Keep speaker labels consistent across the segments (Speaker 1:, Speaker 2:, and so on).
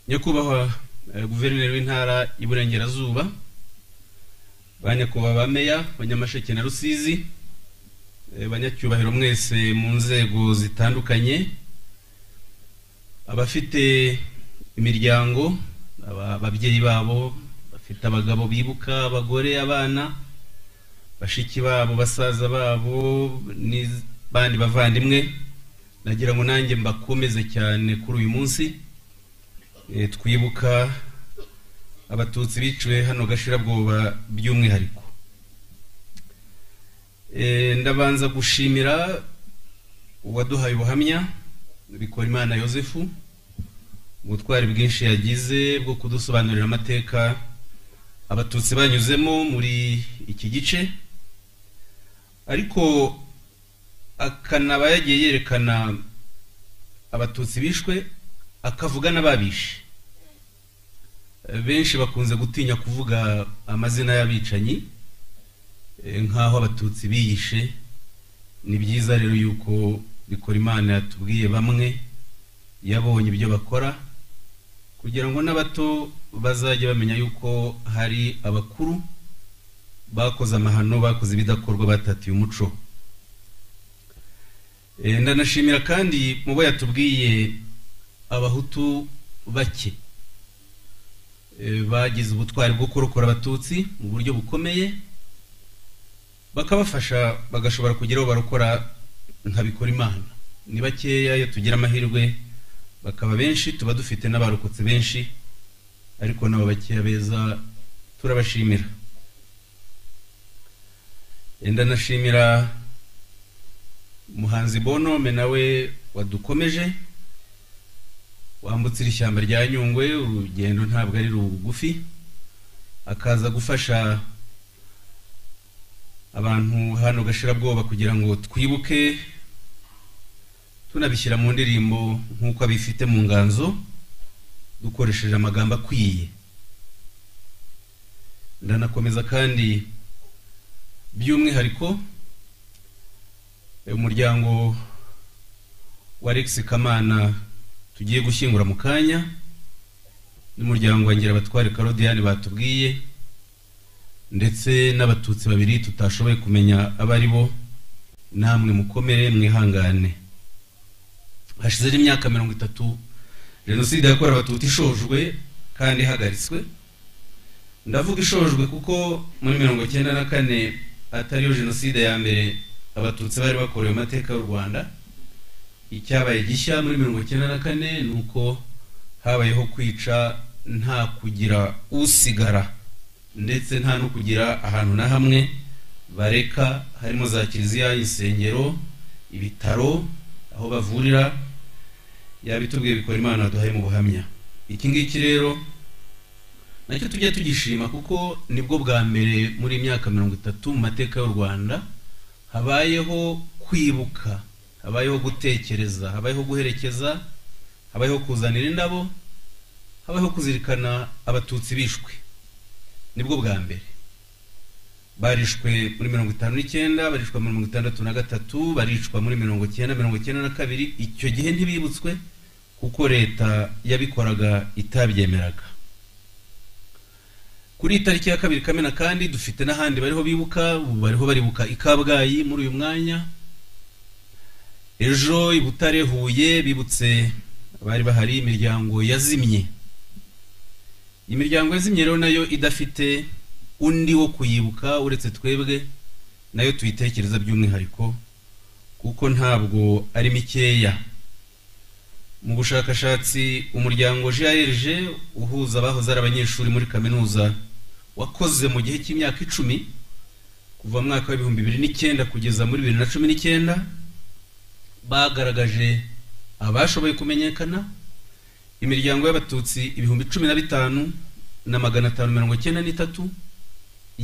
Speaker 1: nyakubahwa guverineri w'intara y'iburengerazuba ba nyakubahwa ba meya ba nyamasheke na rusizi banyacyubahiro mwese mu nzego zitandukanye abafite imiryango ababyeyi babo bafite abagabo bibuka abagore abana bashiki babo basaza babo n'abandi bavandimwe nagira ngo nanjye mbakomeze cyane kuri uyu munsi twibuka abatutsi biciwe hano gashirabwoba by'umwihariko ndabanza gushimira uwaduhaye ubuhamya bikora imana yosefu ubutwari bwinshi yagize bwo kudusobanurira amateka abatutsi banyuzemo muri iki gice ariko akanaba yagiye yerekana abatutsi bishwe akavuga n'ababishe benshi bakunze gutinya kuvuga amazina y'abicanyi nk'aho abatutsi biyishe ni byiza rero yuko bikora imana yatubwiye bamwe yabonye ibyo bakora kugira ngo n'abato bazajye bamenya yuko hari abakuru bakoze amahano bakoze ibidakorwa batatiye umuco ndanashimira kandi mu bo yatubwiye abahutu bake bagize ubutwari bwo kurokora abatutsi mu buryo bukomeye bakabafasha bagashobora kugeraho barokora nkabikora imana ni bakeya iyo tugira amahirwe bakaba benshi tuba dufite n'abarokotse benshi ariko nabo bakeya beza turabashimira ndanashimira umuhanzi bonome nawe wadukomeje wambutse ishyamba rya nyungwe urugendo ntabwo ari rugufi akaza gufasha abantu hano gashirabwoba kugira ngo twibuke tunabishyira mu ndirimbo nk'uko abifite mu nganzo dukoresheje amagambo akwiye ndanakomeza kandi by'umwihariko umuryango wa Alex Kamana tugiye gushyingura mu kanya n'umuryango wa Ngirabatware Claudiane batubwiye ndetse n'abatutsi babiri tutashoboye kumenya abo ari bo namwe mukomere mwihangane hashize imyaka mirongo itatu jenoside yakorewe abatutsi ishojwe kandi ihagaritswe ndavuga ishojwe kuko muri mirongo icyenda na kane atariyo jenoside ya mbere abatutsi bari bakorewe amateka y'u rwanda icyabaye gishya muri mirongo icyenda na kane ni uko habayeho kwica nta kugira usigara ndetse nta no kugira ahantu na hamwe bareka harimo za kiliziya insengero ibitaro aho bavurira yabitubwiye bikora imana waduhaye mu buhamya iki ngiki rero nacyo tujya tugishima kuko nibwo bwa mbere muri imyaka mirongo itatu mu mateka y'u rwanda habayeho kwibuka habayeho gutekereza habayeho guherekeza habayeho kuzanira indabo habayeho kuzirikana abatutsi bishwe nibwo bwa mbere barishwe muri mirongo itanu n'icyenda barishwa muri mirongo itandatu na gatatu baricwa muri mirongo icyenda mirongo icyenda na kabiri icyo gihe ntibibutswe kuko leta yabikoraga itabyemeraga kuri tariki ya kabiri kamena kandi dufite n'ahandi bariho bibuka ubu bariho baribuka i kabgayi muri uyu mwanya ejo i butare huye bibutse bari bahari imiryango yazimye imiryango yazimye rero nayo idafite undi wo kuyibuka uretse twebwe nayo tuyitekereza by'umwihariko kuko ntabwo ari mikeya mu bushakashatsi umuryango grg uhuza abahoze ari abanyeshuri muri kaminuza wakoze mu gihe cy'imyaka icumi kuva mu mwaka w'ibihumbi bibiri n'icyenda kugeza muri bibiri na cumi n'icyenda bagaragaje abashoboye kumenyekana imiryango y'abatutsi ibihumbi cumi na bitanu na magana atanu mirongo icyenda n'itatu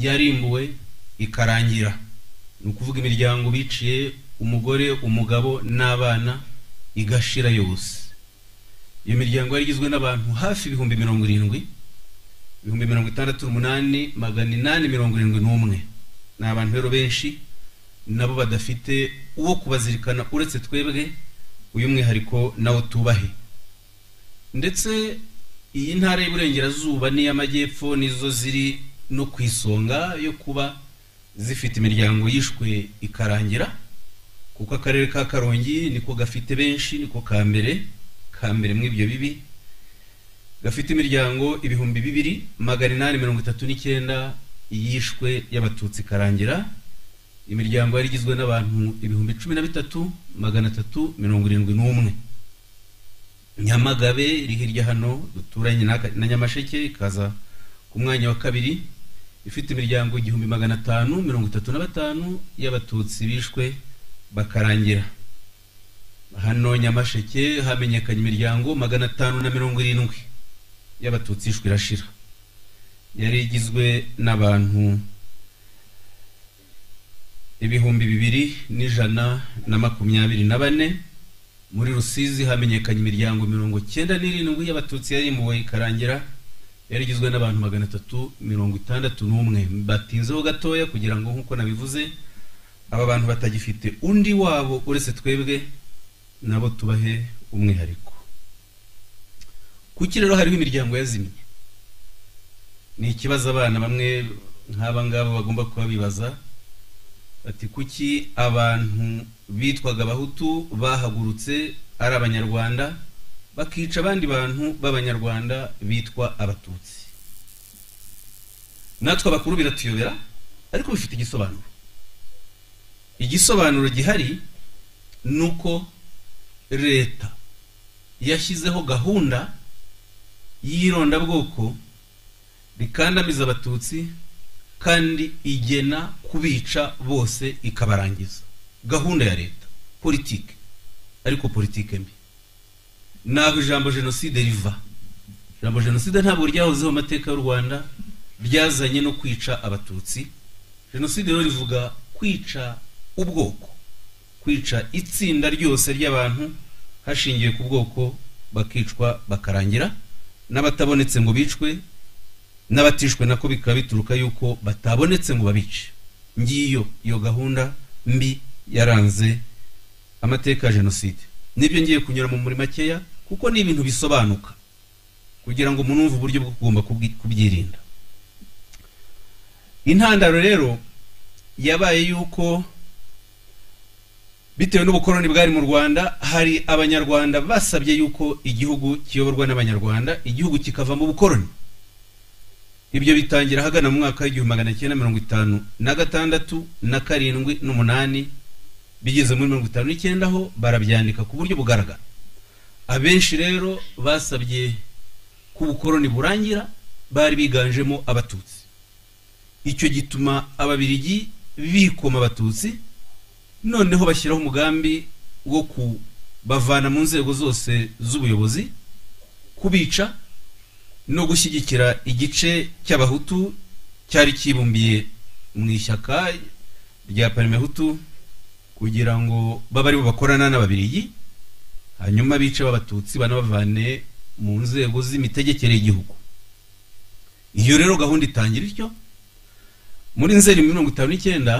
Speaker 1: yarimbuwe ikarangira ni ukuvuga imiryango biciye umugore umugabo n'abana igashira yose iyo miryango yari igizwe n'abantu hafi ibihumbi mirongo irindwi ibihumbi mirongo itandatu umunani magana inani mirongo irindwi n'umwe ni abantu rero benshi nabo badafite uwo kubazirikana uretse twebwe uyu mwihariko nawo tubahe ndetse iyi ntara y'Iburengerazuba n'iy'Amajyepfo nizo ziri no ku isonga yo kuba zifite imiryango yishwe ikarangira kuko akarere ka karongi niko gafite benshi niko ka mbere ka mbere muri ibyo bibi gafite imiryango ibihumbi bibiri magana inani mirongo itatu n'icyenda yishwe y'abatutsi ikarangira imiryango yari igizwe n'abantu ibihumbi cumi na bitatu magana atatu mirongo irindwi n'umwe nyamagabe iri hirya hano duturanye n'aka- na nyamasheke ikaza ku mwanya wa kabiri ifite imiryango igihumbi magana atanu mirongo itatu na batanu y'abatutsi bishwe bakarangira hano nyamasheke hamenyekanye imiryango magana atanu na mirongo irindwi y'abatutsi yishwe irashira yari igizwe n'abantu ibihumbi bibiri n'ijana na makumyabiri na bane muri rusizi hamenyekanye imiryango mirongo cyenda n'irindwi y'abatutsi yarimbuwe ikarangira yari igizwe n'abantu magana atatu mirongo itandatu n'umwe batinzeho gatoya kugira ngo nk'uko nabivuze aba bantu batagifite undi wabo uretse twebwe nabo tubahe umwihariko kuki rero hariho imiryango yazimye ni ikibazo abana bamwe nk'aba ngaba bagomba kuba bibaza ati kuki abantu bitwaga abahutu bahagurutse ari abanyarwanda bakica abandi bantu b'abanyarwanda bitwa abatutsi natwe abakuru biratuyobera ariko bifite igisobanuro igisobanuro gihari ni uko leta yashyizeho gahunda y'irondabwoko rikandamiza abatutsi kandi igena kubica bose ikabarangiza gahunda ya leta politike ariko politike mbi ntabwo ijambo jenoside riva ijambo jenoside ntabwo ryahozeho mu mateka y'u rwanda ryazanye no kwica abatutsi jenoside rero rivuga kwica ubwoko kwica itsinda ryose ry'abantu hashingiwe ku bwoko bakicwa bakarangira n'abatabonetse ngo bicwe n'abatishwe nako bikaba bituruka yuko batabonetse ngo babice ngiyo iyo gahunda mbi yaranze amateka ya jenoside nibyo ngiye kunyura mu muri makeya kuko ni ibintu bisobanuka kugira ngo umuntu wumve uburyo bwo kugomba kubwi- kubyirinda intandaro rero yabaye yuko bitewe n'ubukoloni bwari mu rwanda hari abanyarwanda basabye yuko igihugu kiyoborwa n'abanyarwanda igihugu kikavamo ubukoloni ibyo bitangira ahagana mu mwaka w'igihumbi magana cyenda mirongo itanu na gatandatu na karindwi n'umunani bigeze muri mirongo itanu n'icyenda ho barabyandika ku buryo bugaragara abenshi rero basabye ko ubukoroni burangira bari biganjemo abatutsi icyo gituma ababirigi bikoma abatutsi noneho bashyiraho umugambi wo kubavana mu nzego zose z'ubuyobozi kubica no gushyigikira igice cy'abahutu cyari kibumbiye mu ishyaka rya parimehutu kugira ngo babe aribo bakorana n'ababirigi hanyuma bice b'abatutsi banabavane mu nzego z'imitegekere y'igihugu iyo rero gahunda itangira ityo muri nzeri mirongo itanu n'icyenda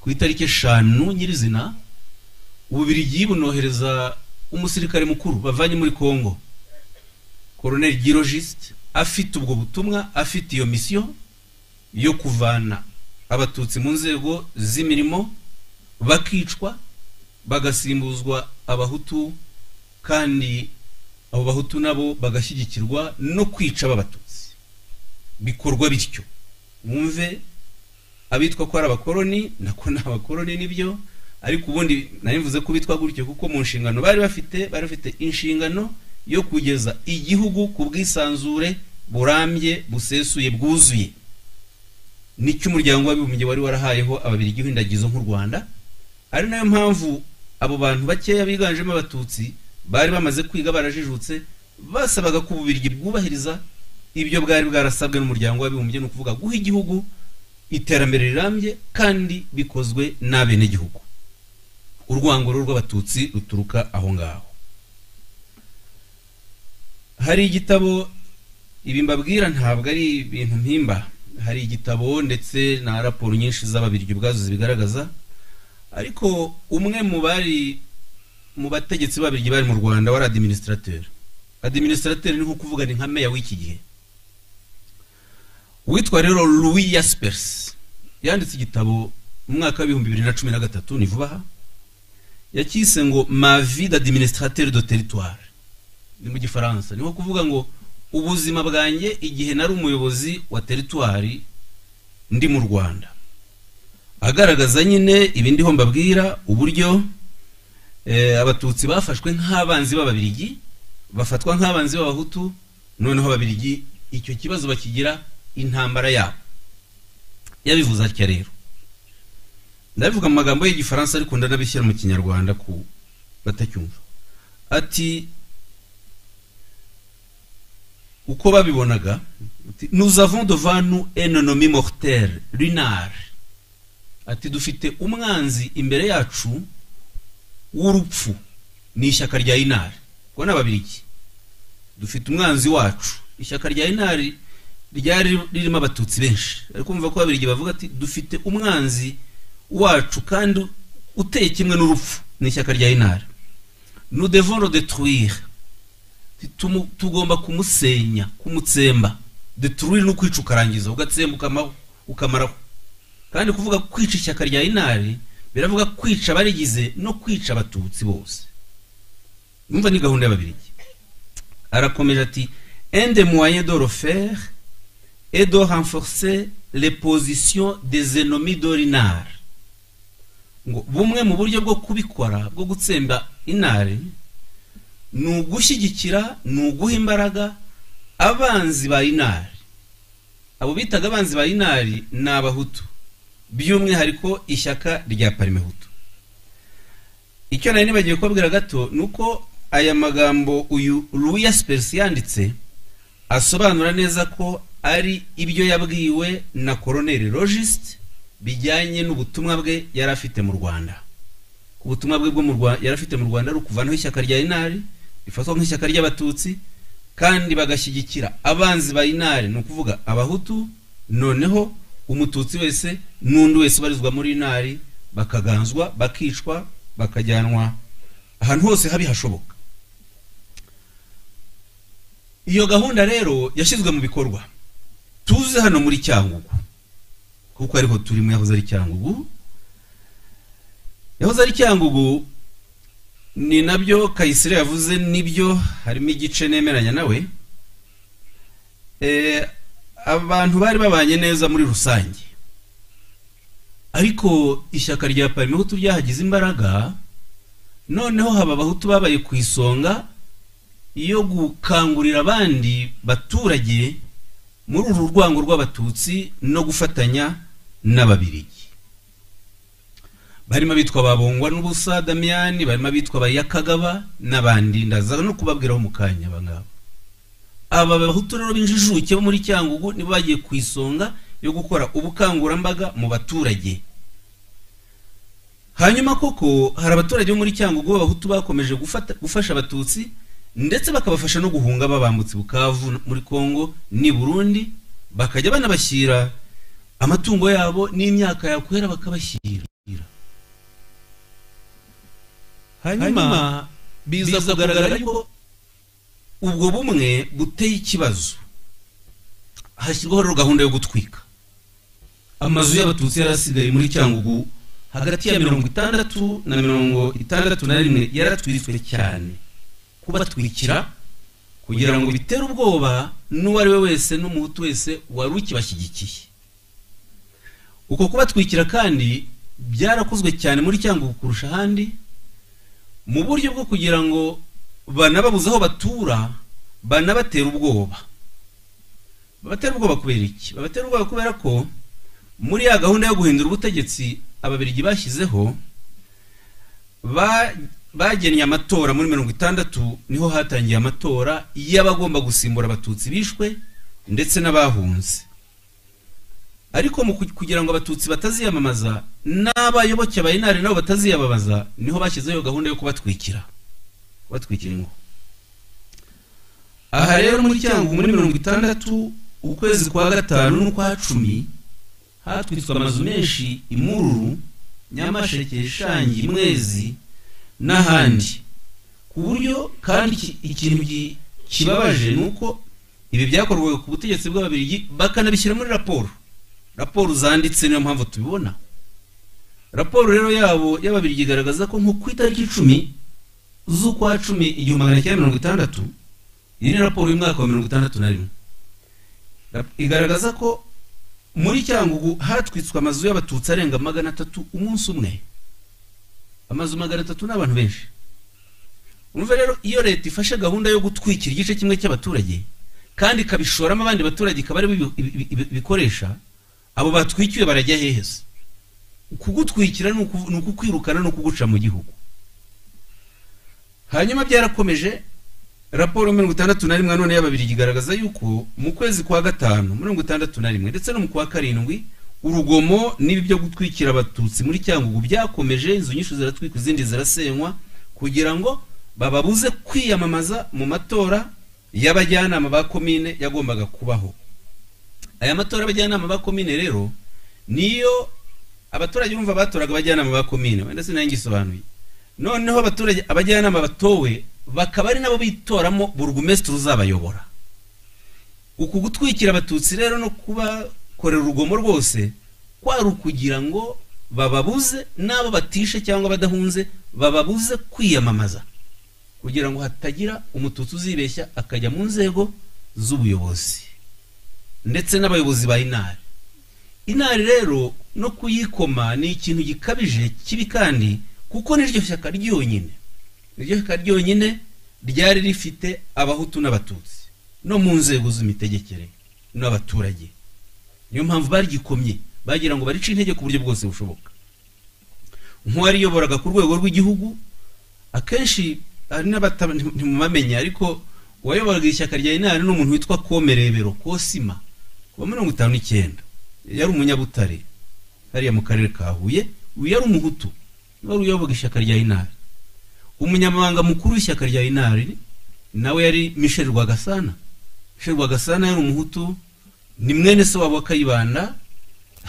Speaker 1: ku itariki eshanu nyirizina ububirigi bunohereza umusirikare mukuru bavanye muri kongo koroneri girogiste afite ubwo butumwa afite iyo misiyo yo kuvana abatutsi mu nzego z'imirimo bakicwa bagasimbuzwa abahutu kandi abo bahutu nabo bagashyigikirwa no kwica b'abatutsi bikorwa bityo mwumve abitwa ko ari abakoroni nako ni abakoroni nibyo ariko ubundi nari mvuze ko bitwa gutyo kuko mu nshingano bari bafite bari bafite inshingano yo kugeza igihugu ku bwisanzure burambye busesuye bwuzuye nicyo umuryango w'abibumbye wari warahayeho ababiri indagizo nk'u rwanda ari nayo mpamvu abo bantu bakeya biganjemo abatutsi bari bamaze kwiga barajijutse basabaga ko ububirigi bwubahiriza ibyo bwari bwarasabwe n'umuryango w'abibumbye ni ukuvuga guha igihugu iterambere rirambye kandi bikozwe n'abenegihugu urwango rero rw'abatutsi ruturuka aho ngaho hari igitabo ibi mbabwira ntabwo ari ibintu mpimba hari igitabo ndetse na raporo nyinshi z'ababiryo ubwazo zibigaragaza ariko umwe mu bari mu bategetsi b'ababiryo bari mu rwanda wari administrateur adiminisitateri ni nko kuvuga ni nka meya w'iki gihe witwa rero louis yaspersi yanditse igitabo mu mwaka w'ibihumbi bibiri na cumi na gatatu ni vuba aha yacyise ngo ma vie d'administrateur de territoire ni mu gifaransa ni nko kuvuga ngo ubuzima bwanjye igihe nari umuyobozi wa teritwari ndi mu rwanda agaragaza nyine ibindi ho mbabwira uburyo eh, abatutsi bafashwe nk'abanzi b'ababirigi bafatwa nk'abanzi b'abahutu noneho ababirigi icyo kibazo bakigira intambara yabo yabivuze atya rero ndabivuga mu magambo y'igifaransa ariko ndanabishyira mu kinyarwanda ku batacyumva ati uko babibonaga ati, nous avons devant nous un ennemi mortel runard ati dufite umwanzi imbere yacu w'urupfu ni ishyaka rya inari kuko ni ababirigi dufite umwanzi wacu ishyaka rya inari ryari ririmo abatutsi benshi ariko kumva ko ababirigi bavuga ati dufite umwanzi wacu kandi uteye kimwe n'urupfu ni ishyaka rya inari nous devons le détruire Tumu- tugomba kumusenya kumutsemba deturuire ni ukwica ukarangiza ugatsemba ukamaho ukamaraho kandi kuvuga kwica ishyaka rya inari biravuga kwica abarigize no kwica abatutsi bose umva ni gahunda y'ababirigi arakomeje ati un des moyens de refaire est de renforcer les positions des ennemis de l'inar ngo bumwe mu buryo bwo kubikora bwo gutsemba inari ni ugushyigikira ni uguha imbaraga abanzi ba inari abo bitaga abanzi ba inari ni abahutu by'umwihariko ishyaka rya parimehutu icyo nari nibagiwe kubabwira gato ni uko aya magambo uyu louis aspersi yanditse asobanura neza ko ari ibyo yabwiwe na koroneri logist bijyanye n'ubutumwa bwe yari afite mu rwanda ubutumwa bwe bwo mu Rwa- yari afite mu rwanda ari ukuvanaho ishyaka rya inari rifatwa nk'ishyaka ry'abatutsi kandi bagashyigikira abanzi ba inari ni ukuvuga abahutu noneho umututsi wese n'undi wese ubarizwa muri inari bakaganzwa bakicwa bakajyanwa ahantu hose habi hashoboka iyo gahunda rero yashyizwe mu bikorwa tuze hano muri cyangugu kuko ariho turimo yahoze ari cyangugu yahoze ari cyangugu ni nabyo kayisire yavuze nibyo harimo igice nemeranya nawe Eh, abantu bari babanye neza muri rusange ariko ishyaka rya parimehutu ryahagize imbaraga noneho haba abahutu babaye ku isonga yo gukangurira abandi baturage muri uru rwango rw'abatutsi no gufatanya n'ababirigi barimo abitwa babongwa n'ubusa damiyani barimo abitwa abayakagaba n'abandi ndaza no kubabwiraho mu kanya abangaba aba bahutu rero b'injijuke bo muri cyangugu nibo bagiye ku isonga yo gukora ubukangurambaga mu baturage hanyuma koko hari abaturage bo muri cyangugu b'abahutu bakomeje gufata- gufasha abatutsi ndetse bakabafasha no guhunga babambutse bukavu muri kongo n'i burundi bakajya banabashyira amatungo yabo n'imyaka yakwera bakabashyira hanyuma biza kugaragara yuko ubwo bumwe buteye ikibazo hashyirwaho rero gahunda yo gutwika amazu y'abatutsi yari asigaye muri cyangugu hagati ya mirongo itandatu na mirongo itandatu na rimwe yaratwitswe cyane kubatwikira kugira ngo bitere ubwoba n'uwo ari we wese n'umuhutu wese wari ukibashyigikiye uko kubatwikira kandi byarakozwe cyane muri cyangugu kurusha ahandi mu buryo bwo kugira ngo banababuze aho batura banabatera ubwoba babatera ubwoba kubera iki babatera ubwoba kubera ko muri ya gahunda yo guhindura ubutegetsi ababirigi bashyizeho ba- bagennye amatora muri mirongo itandatu niho hatangiye amatora y'abagomba gusimbura abatutsi bishwe ndetse n'abahunze ariko mu ku- kugira ngo abatutsi bataziyamamaza n'abayoboke ba inari nabo bataziyamamaza niho bashyizeho gahunda yo kubatwikira kubatwikira ingo aha rero muri cyangugu muri mirongo itandatu ukwezi kwa gatanu n'ukwa cumi hatwitswe amazu menshi imururu nyamasheke shangi mwezi n'ahandi ku buryo kandi iki- ikintu gi- kibabaje ni uko ibi byakorwaga ku butegetsi bw'ababirigi bakanabishyira muri raporo raporo zanditse niyo mpamvu tubibona raporo rero yabo y'ababirigi igaragaza ko nko ku itariki icumi z'ukwa cumi igihumbi magana cyenda mirongo itandatu iyi ni raporo y'umwaka wa mirongo itandatu na rimwe Rap- igaragaza ko muri cyangugu hatwitswe amazu y'abatutsi arenga magana atatu umunsi umwe amazu magana atatu ni abantu benshi urumva rero iyo leta ifashe gahunda yo gutwikira igice kimwe cy'abaturage kandi ikabishoramo abandi baturage ikaba aribo ibi- ibi- ibi- ibikoresha abo batwikiwe barajya hehe se kugutwikira ni ukuv- ni ukukwirukana ni ukuguca mu gihugu hanyuma byarakomeje raporo mirongo itandatu na rimwe nanone y'ababirigi igaragaza yuko mu kwezi kwa gatanu mirongo itandatu na rimwe ndetse no mu kwa karindwi urugomo n'ibi byo gutwikira abatutsi muri cyangugu byakomeje inzu nyinshi ziratwikwa izindi zirasenywa kugira ngo bababuze kwiyamamaza mu matora y'abajyanama ba komine yagombaga kubaho aya matora y'abajyanama ba komine rero niyo abaturage urumva batoraga abajyanama ba komine wenda sinari ngisobanuye noneho abaturage abajyanama batowe bakaba ari nabo bitoramo burugumesitiri uzabayobora uku gutwikira abatutsi rero no kubakorera urugomo rwose kwari ukugira ngo bababuze n'abo batishe cyangwa badahunze bababuze kwiyamamaza kugira ngo hatagira umututsi uzibeshya akajya mu nzego z'ubuyobozi ndetse n'abayobozi ba inari inari rero no kuyikoma ni ikintu gikabije kibi kandi kuko niryo shyaka ryonyine niryo shyaka ryonyine ryari rifite abahutu n'abatutsi no mu nzego z'imitegekere n'abaturage niyo mpamvu baryikomye bagira ngo barice intege ku buryo bwose bushoboka nk'uwariyoboraga ku rwego rw'igihugu akenshi hari n'abata ntimumamenya ariko uwayoboraga ishyaka rya inani ni umuntu witwa komerebero kosima kuva mirongo itanu n'icyenda yari umunyabutare hariya mu karere ka huye uyu yari umuhutu wari uyoboga ishyaka rya inari umunyamabanga mukuru w'ishyaka rya inari nawe yari michel rwagasana michel rwagasana yari umuhutu ni mwene se wabo wa kayibanda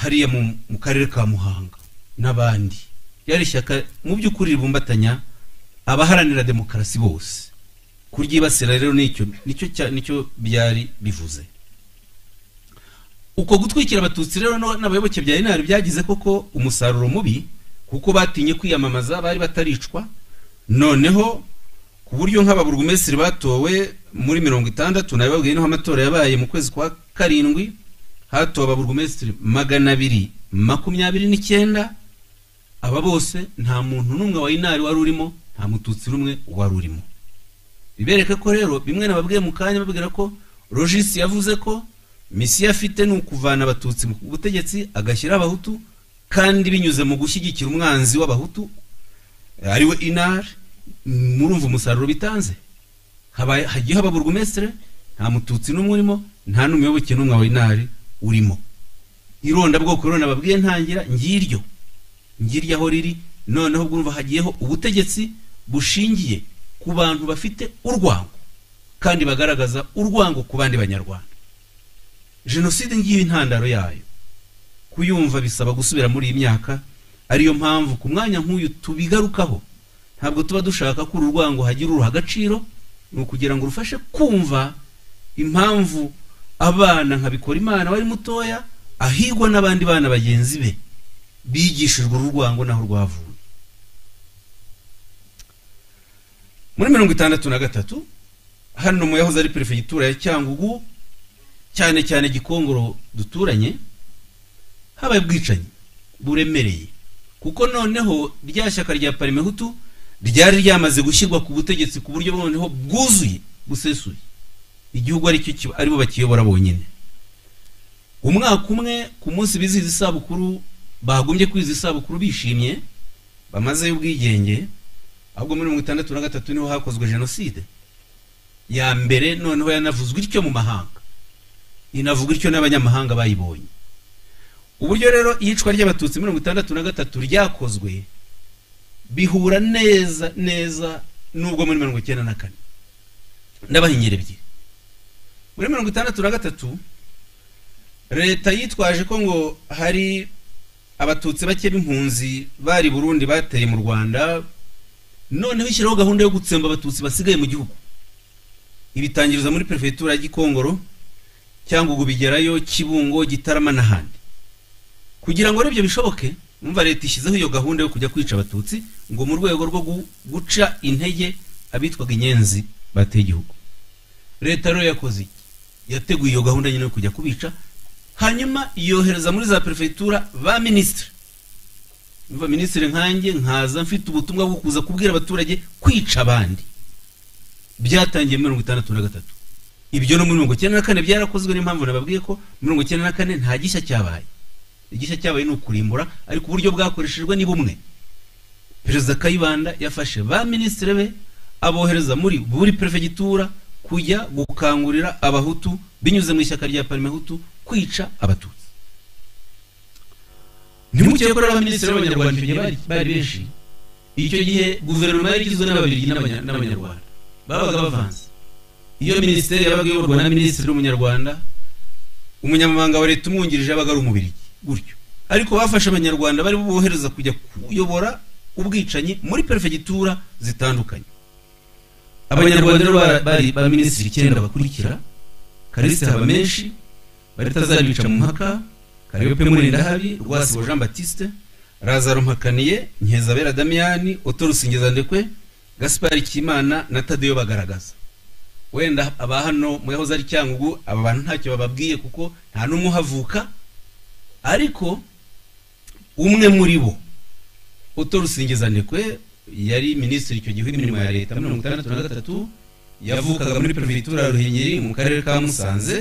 Speaker 1: hariya mu, mu karere ka muhanga n'abandi yari ishyaka mu by'ukuri ribumbatanya abaharanira demokarasi bose kuryibasira rero nicyo nicyo cya- nicyo byari bivuze uko gutwikira abatutsi rero no- n'abayoboke bya inari byagize koko umusaruro mubi kuko batinye kwiyamamaza bari bataricwa noneho ku buryo nk'ababurugumesitiri batowe muri mirongo itandatu nabibabwiye niho amatora yabaye mu kwezi kwa karindwi hatowe ababurugumesitiri magana abiri makumyabiri n'icyenda aba bose nta muntu n'umwe wa inari wari urimo nta mututsi n'umwe wari urimo bibereka ko rero bimwe nababwiye mu kanya babwira ko rogisi yavuze ko misiyo afite ni ukuvana abatutsi mu butegetsi agashyiraho abahutu kandi binyuze mu gushyigikira umwanzi w'abahutu eh, ariwe inari murumva umusaruro bitanze Habaye- hagiye haba burugumesitire nta mututsi n'umwe urimo nta n'umuyoboke n'umwe wa inari urimo irondabwoko rero nababwiye ntangira ngiryo ngirya aho riri noneho bwumva hagiyeho ubutegetsi bushingiye ku bantu bafite urwango kandi bagaragaza urwango ku bandi banyarwanda jenoside ngiyo intandaro yayo kuyumva bisaba gusubira muri iyi myaka ariyo mpamvu ku mwanya nk'uyu tubigarukaho ntabwo tuba dushaka ko uru rwango hagira uruha agaciro ni ukugira ngo rufashe kumva impamvu abana nka Bikorimana wari mutoya ahigwa n'abandi bana bagenzi be bigishijwe uru rwango naho rwavuye muri mirongo itandatu na gatatu hano mu yahoze ari perefegitura ya cyangugu cyane cyane gikongoro duturanye habaye ubwicanyi buremereye kuko noneho rya shyaka rya parimehutu ryari ryamaze gushyirwa ku butegetsi ku buryo noneho bwuzuye busesuye igihugu aricyo kiba- aribo bakiyobora bonyine umwaka umwe ku munsi bizihiza isabukuru bagumye kwiza isabukuru bishimye bamazeyo ubwigenge ahubwo muri mirongo itandatu na gatatu niho hakozwe jenoside ya mbere noneho yanavuzwe ityo mu mahanga inavugwa ityo n'abanyamahanga bayibonye uburyo rero iyicwa ry'abatutsi mirongo itandatu na gatatu ryakozwe bihura neza neza n'ubwo muri mirongo icyenda na kane ndabaha ingero ebyiri muri mirongo itandatu na gatatu leta yitwaje ko ngo hari abatutsi bake b'impunzi bari i burundi bateye mu rwanda noneho ishyiraho gahunda yo gutsemba abatutsi basigaye mu gihugu ibitangiriza muri perefegitura ya gikongoro cyangwa ubu bigerayo kibungo gitarama n'ahandi kugira ngo aribyo bishoboke numva leta ishyizeho iyo gahunda yo kujya kwica abatutsi ngo mu rwego rwo gu- guca intege abitwaga inyenzi bateye igihugu leta rero yakoze iki yateguye iyo gahunda nyine yo kujya kubica hanyuma yohereza muri za perefegitura ba minisitiri numva minisitiri nkanjye nkaza mfite ubutumwa bwo kuza kubwira abaturage kwica abandi byatangiye mirongo itandatu na gatatu ibyo no muri mirongo icyenda na kane byarakozwe n'impamvu nababwiye ko mirongo icyenda na kane nta gishya cyabaye igishya cyabaye ni ukurimbura ariko uburyo bwakoreshejwe ni bumwe perezida kayibanda yafashe ba minisitiri be abohereza muri buri perefegitura kujya gukangurira abahutu binyuze mu ishyaka rya parimehutu kwica abatutsi ntimuke ko rero abaminisitiri b'abanyarwanda icyo gihe bari- bari benshi icyo gihe guverinoma yari igizwe n'ababiligi n'abanya- n'abanyarwanda babaga bavanze iyo minisiteri yabaga iyoborwa na minisitiri w'umunyarwanda umunyamabanga wa leta umwungirije yabaga ari umubirigi gutyo ariko bafashe abanyarwanda bari bubohereza kujya kuyobora ubwicanyi muri perefegitura zitandukanye abanyarwanda rero bara- bari ba minisitiri icyenda bakurikira karisi haba menshi baritazaribica mu mpaka karepe murindahabi rwasibo jean batiste razaro mpakaniye nkeza damiyani otorusingeza ndekwe gaspari kimana na tadeyo bagaragaza wenda aba hano mu yahoze ari cyangugu aba bantu ntacyo bababwiye kuko nta n'umwe uhavuka ariko umwe muri bo utorusingizanekwe yari minisitiri icyo gihe w'imirimo ya leta mirongo itandatu na gatatu yavukaga muri perefegitura ya ruhengeri mu karere ka musanze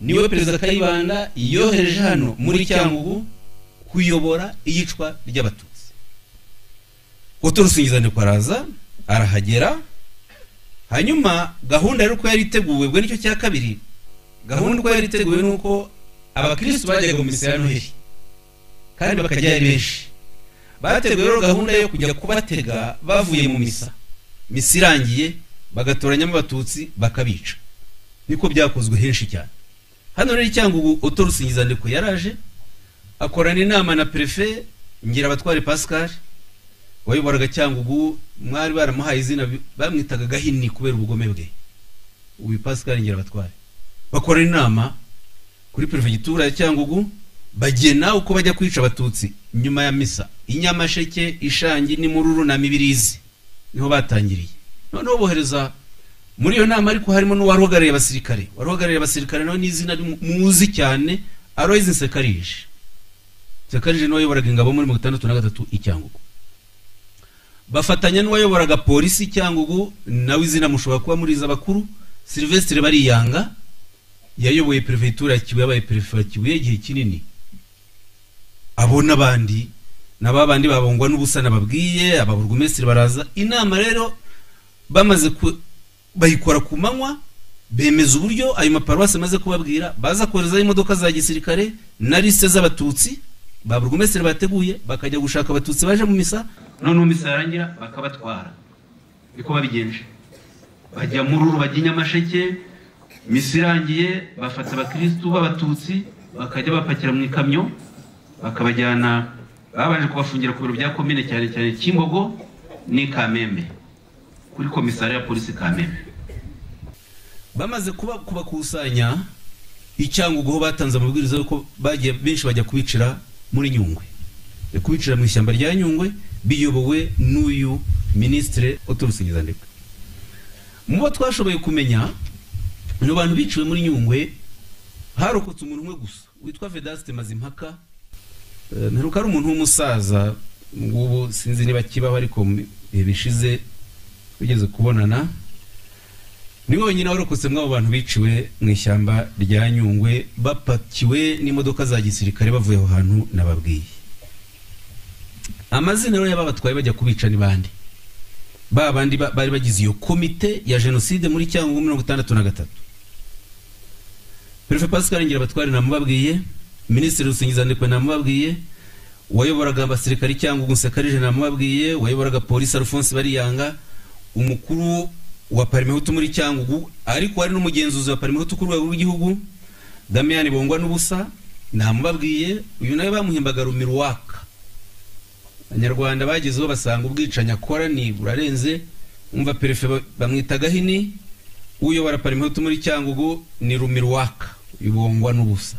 Speaker 1: niwe perezida kayibanda yohereje hano muri cyangugu kuyobora iyicwa ry'abatutsi utorusingizanekwe araza arahagera hanyuma gahunda rero uko yari iteguwe ubwo nicyo cya kabiri gahunda uko yari iteguwe ni uko abakirisitu bajyaga mu misa ya noheli kandi bakajya ari benshi bateguye rero gahunda yo kujya kubatega bavuye mu misa misa irangiye bagatoranyamo abatutsi bakabica niko byakozwe henshi cyane hano rero icyangugu otorusingizandiko yaraje akorana inama na perefe ngira abatware pascal wayoboraga cyangugu mwari baramuhaye izina bi- bamwitaga gahini kubera ubugome bwe uyu pascal ngira abatware bakora inama kuri perefegitura ya cyangugu bagena uko bajya kwica abatutsi nyuma ya misa inyamasheke ishangi n'imururu na mibirizi niho batangiriye noneho bohereza muri iyo nama ariko harimo n'uwari uhagarariye abasirikare wari uhagarariye abasirikare nawe n'izina rimu- muzi cyane aroyizi nsekarije nsekarije niwe wayoboraga ingabo muri mirongo itandatu na gatatu i cyangugu bafatanya n'uwayoboraga polisi cyangugu nawe izina mushobora kuba muriza abakuru silvestre bariyanga yayoboye perefegitura ya kibuye yabaye perefe wa kibuye igihe kinini abo n'abandi na ba bandi babungwa n'ubusa nababwiye ababurugumesitiri baraza inama rero bamaze ku- bayikora ku manywa bemeza uburyo ayo maparuwasi amaze kubabwira baza koherezaho imodoka za gisirikare na lisite z'abatutsi ba burugumesitiri bateguye bakajya gushaka abatutsi baje mu misa noneho misa yarangira bakabatwara niko babigenje bajya muri uru bajya inyamasheke misa irangiye bafata abakirisitu b'abatutsi bakajya bapakira mu ikamyo bakabajyana babanje kubafungira ku biro bya komine cyane cyane kimbogo n'i kamembe kuri komisari ya polisi kamembe bamaze kuba kubakusanya icyangugu aho batanze amabwiriza yuko bagiye benshi bajya kubicira muri nyungwe Bajya kubicira mu ishyamba rya nyungwe biyobowe n'uyu minisitire uturusingizandekwe mu bo twashoboye kumenya ni abantu biciwe muri nyungwe harokotse umuntu umwe gusa witwa vedasite mazimpaka Eh, mperuka ari umuntu w'umusaza ngubu sinzi niba kibaho ariko mu bihe bishize wigeze kubonana niwe wenyine warokotse mw'abo bantu biciwe mu ishyamba rya nyungwe bapakiwe n'imodoka za gisirikare bavuye aho hantu nababwiye amazina rero y'aba batwaye bajya kubica ni bande ba bandi ba- bari bagize iyo komite ya jenoside muri cyangugu mirongo itandatu na gatatu perefe pascal ngira abatwari namubabwiye minisitiri rusingizandekwe namubabwiye wayoboraga abasirikari cyangugu nsekarije namubabwiye wayoboraga polisi alphonse bariyanga umukuru wa parimehutu muri cyangugu ariko wari n'umugenzuzi wa parimehutu ku rwego rw'igihugu damiyani bongwa n'ubusa namubabwiye uyu nawe bamuhimbaga rumiruwaka abanyarwanda bagezeho basanga ubwicanyi akora ni burarenze umva perefe ba- bamwita gahini uyobora parimuhutu muri cyangugu ni rumirwaka ibongwa n'ubusa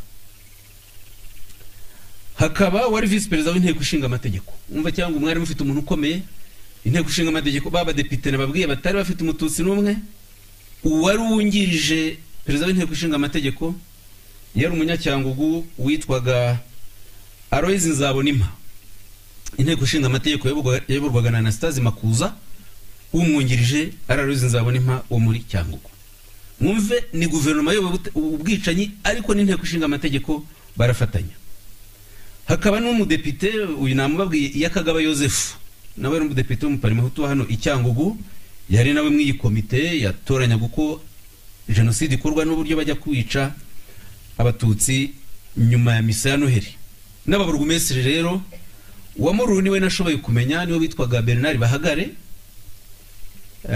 Speaker 1: hakaba wari visi perezida w'inteko ishinga amategeko umva cyangwa umwari mufite umuntu ukomeye inteko ishinga amategeko babadepite nababwiye batari bafite umututsi n'umwe uwari wungirije perezida w'inteko ishinga amategeko yari umunyacyangugu witwaga aroyizi nzabonima inteko ishinga amategeko yayoborwaga- yayoborwaga na anastase makuza umwungirije ari aroyizi nzabonima wo muri cyangugu mwumve ni guverinoma yoboye ubute- ubwicanyi ariko n'inteko ishinga amategeko barafatanya hakaba n'umudepite uyu namubabwiye iyakagaba yosefu nawe yari umudepite w'umuparimahutu wa hano i cyangugu yari nawe mw'iyi komite yatoranyaga uko jenoside ikorwa n'uburyo bajya kwica abatutsi nyuma ya misa ya noheli n'ababurugumesiri rero uwamuruhu niwe nashoboye kumenya niwe witwaga bernard bahagare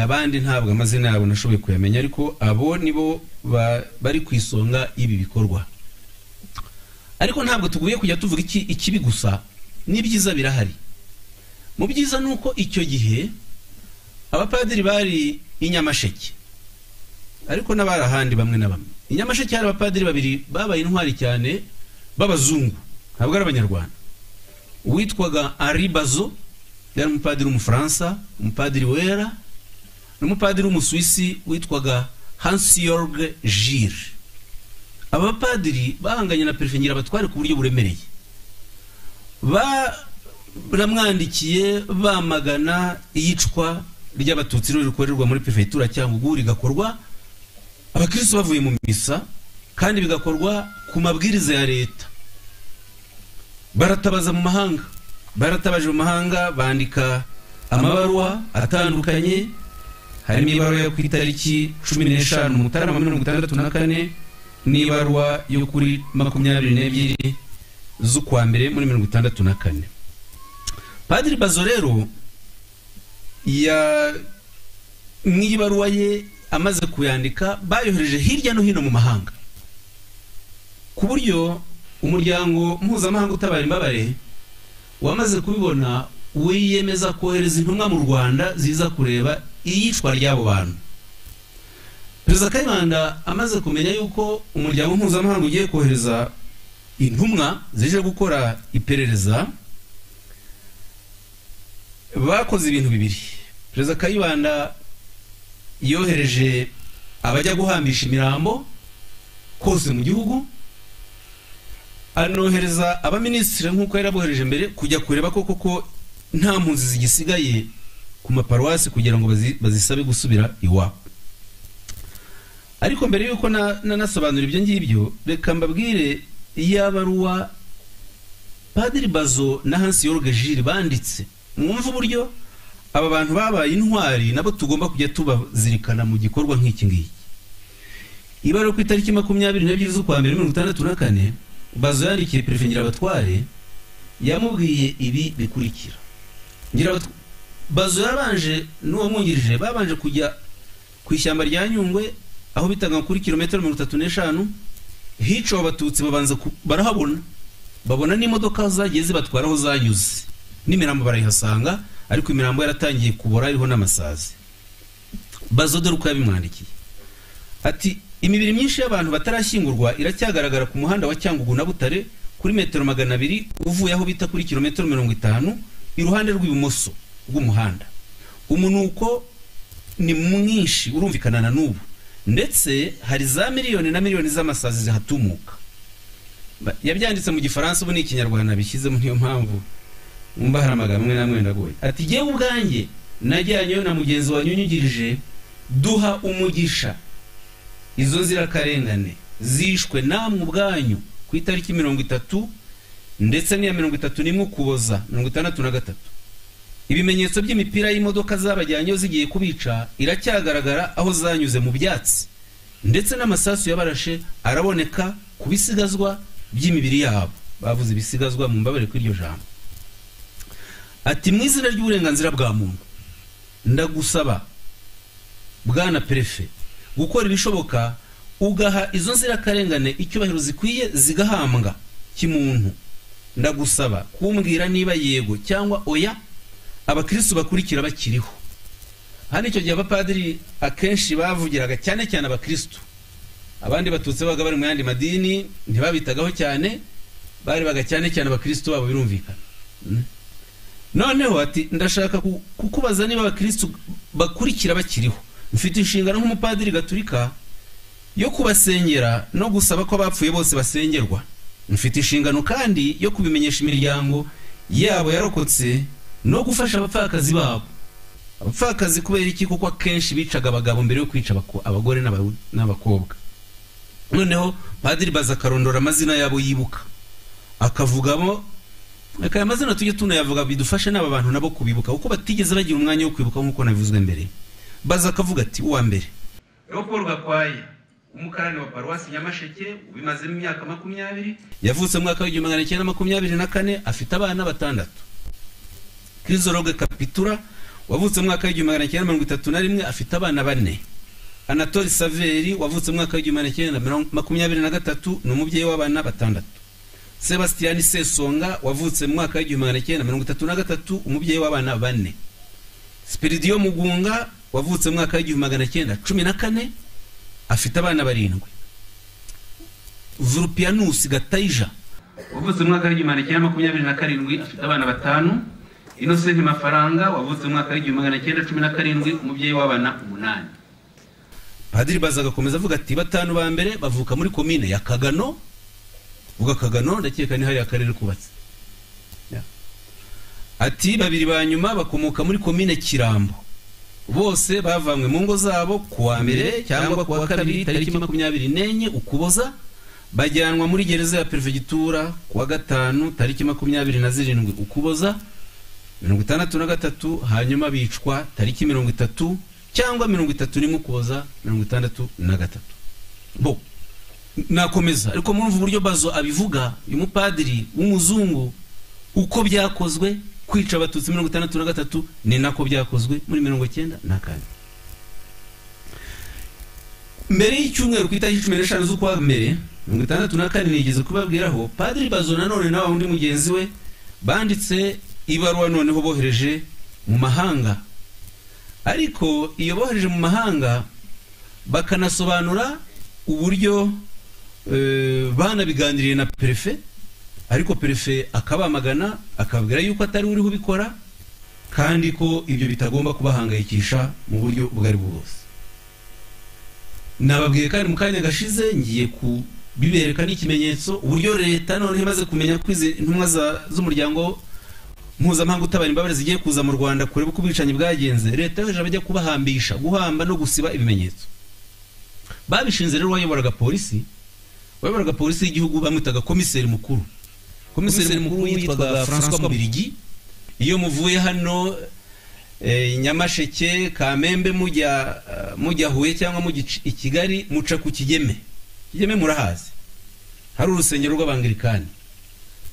Speaker 1: abandi ntabwo amazina yabo nashoboye kuyamenya ariko abo nibo ba- bari ku isonga y'ibi bikorwa ariko ntabwo tuguye kujya tuvuga iki ikibi gusa n'ibyiza birahari mu byiza ni uko icyo gihe abapadiri bari i nyamasheke ariko n'abari ahandi bamwe na bamwe i nyamasheke hari abapadiri babiri babaye intwari cyane b'abazungu ntabwo ari abanyarwanda uwitwaga ari bazo yari umupadiri w'umufaransa umupadiri wera n'umupadiri w'umusuwisi witwaga hansi yorge jire aba bapadiri bahanganye na perefe batware ku buryo buremereye baramwandikiye bamagana iyicwa ry'abatutsi rero rikorerwa muri perefegitura cyangwa ubu rigakorwa abakirisitu bavuye mu misa kandi bigakorwa ku mabwiriza ya leta baratabaza mu mahanga baratabaje mu mahanga bandika amabaruwa atandukanye harimo ibaruwa yo ku itariki cumi n'eshanu mutarama mirongo itandatu na kane n'ibaruwa yo kuri makumyabiri n'ebyiri z'ukwa mbere muri mirongo itandatu na kane padiri bazo rero ya nk'iyi baruwa ye amaze kuyandika bayohereje hirya no hino mu mahanga ku buryo umuryango mpuzamahanga utabara imbabare wamaze kubibona wiyemeza kohereza intumwa mu rwanda ziza kureba iyicwa ry'abo bantu perezida kayibanda amaze kumenya yuko umuryango mpuzamahanga ugiye kohereza intumwa zije gukora iperereza bakoze ibintu bibiri perezida kayibanda yohereje abajya guhambisha imirambo kose mu gihugu anohereza abaminisitiri nk'uko yari abohereje mbere kujya kureba ko koko nta mpunzi zigisigaye ku maparuwasi kugira ngo bazi- bazisabe gusubira iwabo ariko mbere y'uko na- nanasobanura ibyo ngibyo reka mbabwire iya baruwa padiri bazo na hansi yorge jiri banditse mwumve uburyo aba bantu babaye intwari nabo tugomba kujya tubazirikana mu gikorwa nk'iki ngiki ibara ku itariki makumyabiri n'ebyiri z'ukwa mbere mirongo itandatu na kane bazo yandikiye perefe ngirabatware yamubwiye ibi bikurikira Ngirabatwa- bazo yarabanje n'uwo mwungirije babanje kujya ku ishyamba rya nyungwe aho bitaga kuri kilometero mirongo itatu n'eshanu hicaye abatutsi babanza ku- barahabona babona n'imodoka zagiye zibatwara aho zanyuze n'imirambo barayihasanga ariko imirambo yaratangiye kubora iriho n'amasazi bazo dore uko yabimwandikiye ati imibiri myinshi y'abantu batarashyingurwa iracyagaragara ku muhanda wa cyangugu na butare kuri metero magana abiri uvuye aho bita kuri kilometero mirongo itanu iruhande rw'ibumoso bw'umuhanda umunuko ni mwinshi urumvikana na n'ubu ndetse hari za miliyoni na miliyoni z'amasazi zihatumuka Ba- yabyanditse mu gifaransa ubu ni ikinyarwanda bishyizemo niyo mpamvu umva hari amagambo amwe n'amwe ndagoye ati jyewe ubwanjye najyanyeyo na mugenzi wanyunyugirije duha umugisha izo nzirakarengane zishwe namwe ubwanyu ku itariki mirongo itatu ndetse n'iya mirongo itatu n'imwe ukuboza mirongo itandatu na gatatu ibimenyetso by'imipira y'imodoka zabajyanyeho zigiye kubica iracyagaragara aho zanyuze mu byatsi ndetse n'amasasu yabarashe araboneka ku bisigazwa by'imibiri yabo bavuze ibisigazwa mu mbabare kw'iryo jambo ati mu izina ry'uburenganzira bwa muntu ndagusaba bwana perefe gukora ibishoboka ugaha izo nzirakarengane icyubahiro zikwiye zigahambwa kimuntu ndagusaba kumbwira niba yego cyangwa oya abakristu bakurikira bakiriho hano icyo gihe abapadiri akenshi bavugiraga cyane cyane abakirisitu abandi batutsi babaga bari mu yandi madini ntibabitagaho cyane barebaga cyane cyane abakirisitu babo birumvikana noneho ati ndashaka kukubaza niba abakirisitu bakurikira bakiriho mfite inshingano nk'umupadiri gaturika yo kubasengera no gusaba ko abapfuye bose basengerwa mfite inshingano kandi yo kubimenyesha imiryango yabo yarokotse no gufasha abapfakazi babo abapfakazi kubera iki kuko akenshi bicaga abagabo mbere yo kwica abagore n'abakobwa noneho padiri baza akarondora amazina yabo yibuka akavugamo reka aya mazina tujye tunayavuga bidufashe n'aba bantu nabo kubibuka kuko batigeze bagira umwanya wo kwibuka nk'uko nabivuzwe mbere baza akavuga ati uwa mbere Leopold Gakwaya umukarani wa paruwasi nyamasheke ubimazemo imyaka makumyabiri yavutse mu mwaka w'igihumbi magana cyenda makumyabiri na kane afite abana batandatu kirizoroge kapitura wavutse mu mwaka w'igihumbi magana cyenda mirongo itatu na rimwe afite abana bane anatoli saveri wavutse mu mwaka w'igihumbi magana cyenda makumyabiri na gatatu ni umubyeyi w'abana batandatu sebasitiyani sesonga wavutse mu mwaka w'igihumbi magana cyenda mirongo itatu na gatatu umubyeyi w'abana bane sipiridiyo mugunga wavutse mu mwaka w'igihumbi magana cyenda cumi na kane afite abana barindwi vurupiyanusi gatayija wavutse mu mwaka w'igihumbi magana cyenda makumyabiri na karindwi afite abana batanu inosenti mafaranga wavutse mu mwaka w'igihumbi magana cyenda cumi na karindwi umubyeyi w'abana umunani padiri baza agakomeza avuga ati batanu ba mbere bavuka muri komine ya kagano uvuga kagano ndakeka ni hariya akarere kubatse ati babiri ba nyuma bakomoka muri komine kirambo bose bavanywe mu ngo zabo ku wa mbere cyangwa ku wa kabiri tariki makumyabiri n'enye ukuboza bajyanwa muri gereza ya perefegitura ku wa gatanu tariki makumyabiri na zirindwi ukuboza mirongo itandatu na gatatu hanyuma bicwa tariki mirongo itatu cyangwa mirongo itatu n'imwe ukuboza mirongo itandatu na gatatu bo nakomeza ariko murumva uburyo bazo abivuga uyu mupadiri w'umuzungu uko byakozwe kwica abatutsi mirongo itandatu na gatatu ni nako byakozwe muri mirongo icyenda na kane mbere y'icyumweru ku itariki cumi n'eshanu z'ukwa mbere mirongo itandatu na kane nigeze kubabwiraho padiri bazo nanone nawe undi mugenzi we banditse ibaruwa noneho bohereje mu mahanga ariko iyo bohereje mu mahanga bakanasobanura uburyo banabiganiriye na perefe ariko perefe akabamagana akababwira yuko atari uriho ubikora kandi ko ibyo bitagomba kubahangayikisha mu buryo ubwo ari bwo bwose nababwiye kandi mu kanya gashize ngiye kubibereka n'ikimenyetso uburyo leta noneho imaze kumenya ko izi ntumwa z'umuryango mpuzamahanga utabara imbabare zigiye kuza mu rwanda kureba uko ubwicanyi bwagenze leta yoheje abajya kubahambisha guhamba no gusiba ibimenyetso babishinze rero wayoboraga polisi wayoboraga polisi y'igihugu bamwitaga komiseri mukuru komiseri mukuru yitwaga francois mubirigi iyo muvuye hano nyamasheke kamembe mujya mujya huye cyangwa mujya i kigali muca ku kigeme kigeme murahazi hari urusengero rw'abangirikani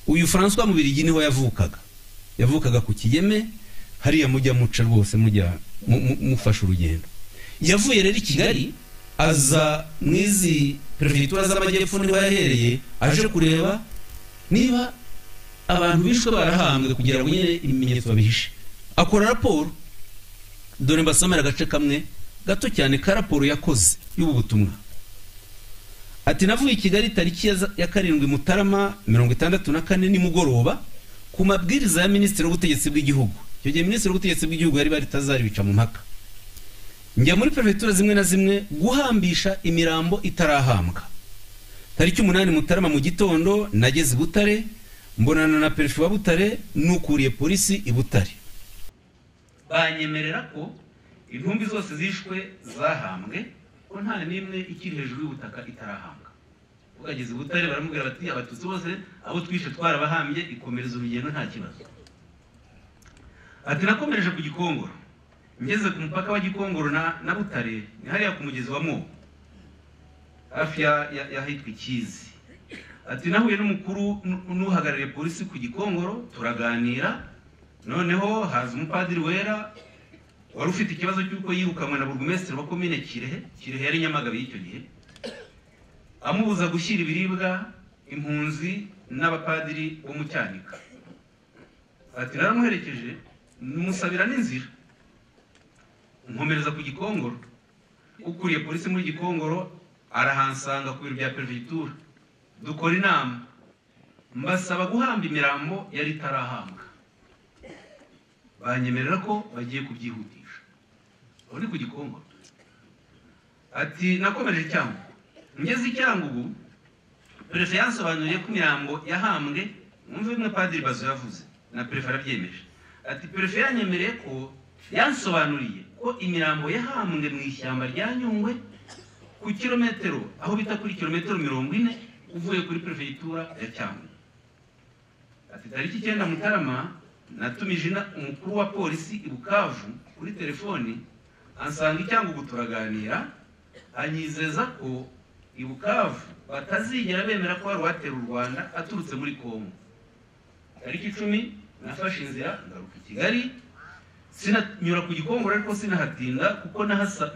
Speaker 1: uyu francois mubirigi niho yavukaga yavukaga ku kigeme hariya mujya muca rwose mujya mufasha urugendo yavuye rero i kigali aza mu izi perefegitura z'amajyepfo niho yahereye aje kureba niba abantu bishwe barahambwe kugira ngo nyine ibimenyetso babihishe akora raporo dore mbasomera agace kamwe gato cyane ka raporo yakoze y'ubu butumwa ati navuye i kigali tariki ya karindwi mutarama mirongo itandatu na kane nimugoroba ku mabwiriza ya minisitiri w'ubutegetsi bw'igihugu icyo gihe minisitiri w'ubutegetsi bw'igihugu yari baritazaribica mu mpaka njya muri perefegitura zimwe na zimwe guhambisha imirambo itarahambwa tariki umunani mutarama mu gitondo nageze i butare mbonana na perefe wa butare n'ukuriye polisi i butare banyemerera ko intumbi zose zishwe zahambwe ko nta n'imwe ikiri hejuru y'ubutaka itarahambwa ukageze i butare baramubwira bati abatutsi bose abo twishe twarabahambye ikomereza urugendo nta kibazo ati nakomereje ku gikongoro ngeze ku mupaka wa gikongoro na butare ni hariya ku mugezi wa mwo hafi y'ahitwa ikizi ati nahuye n'umukuru n'uhagarariye polisi ku gikongoro turaganira noneho haza umupadiri wera wari ufite ikibazo cy'uko yirukanwe na burugumesitiri wa komine kirehe kirehe yari nyamagabe y'icyo gihe amubuza gushyira ibiribwa impunzi n'abapadiri bo mu cyanika ati naramuherekeje musabira n'inzira nkomereza ku gikongoro ukuriye polisi muri gikongoro arahansanga ku biro bya perevitura dukora inama mbasaba guhamba imirambo yari itarahambwa banyemerera ko bagiye kubyihutisha aho ni ku gikongoro ati nakomeje cyangwa ngeze icyangugu perezida yansobanuriye ko imirambo yahambwe mwumve bimwe padiri bazo yavuze na perezida arabyemeje ati perezida yanyemereye ko yansobanuriye ko imirambo yahambwe mu ishyamba rya nyungwe ku kilometero aho bita kuri kilometero mirongo ine uvuye kuri perefegitura ya cyangwa ati tariki icyenda mutarama natumije umukuru wa polisi i bukavu kuri telefoni ansanga icyangugu turaganira anyizeza ko i bukavu batazigera bemera ko hari uwatera u rwanda aturutse muri kongo tariki icumi nafashe inzira ngaruka i kigali sinanyura ku gikongoro ariko sinahatinda kuko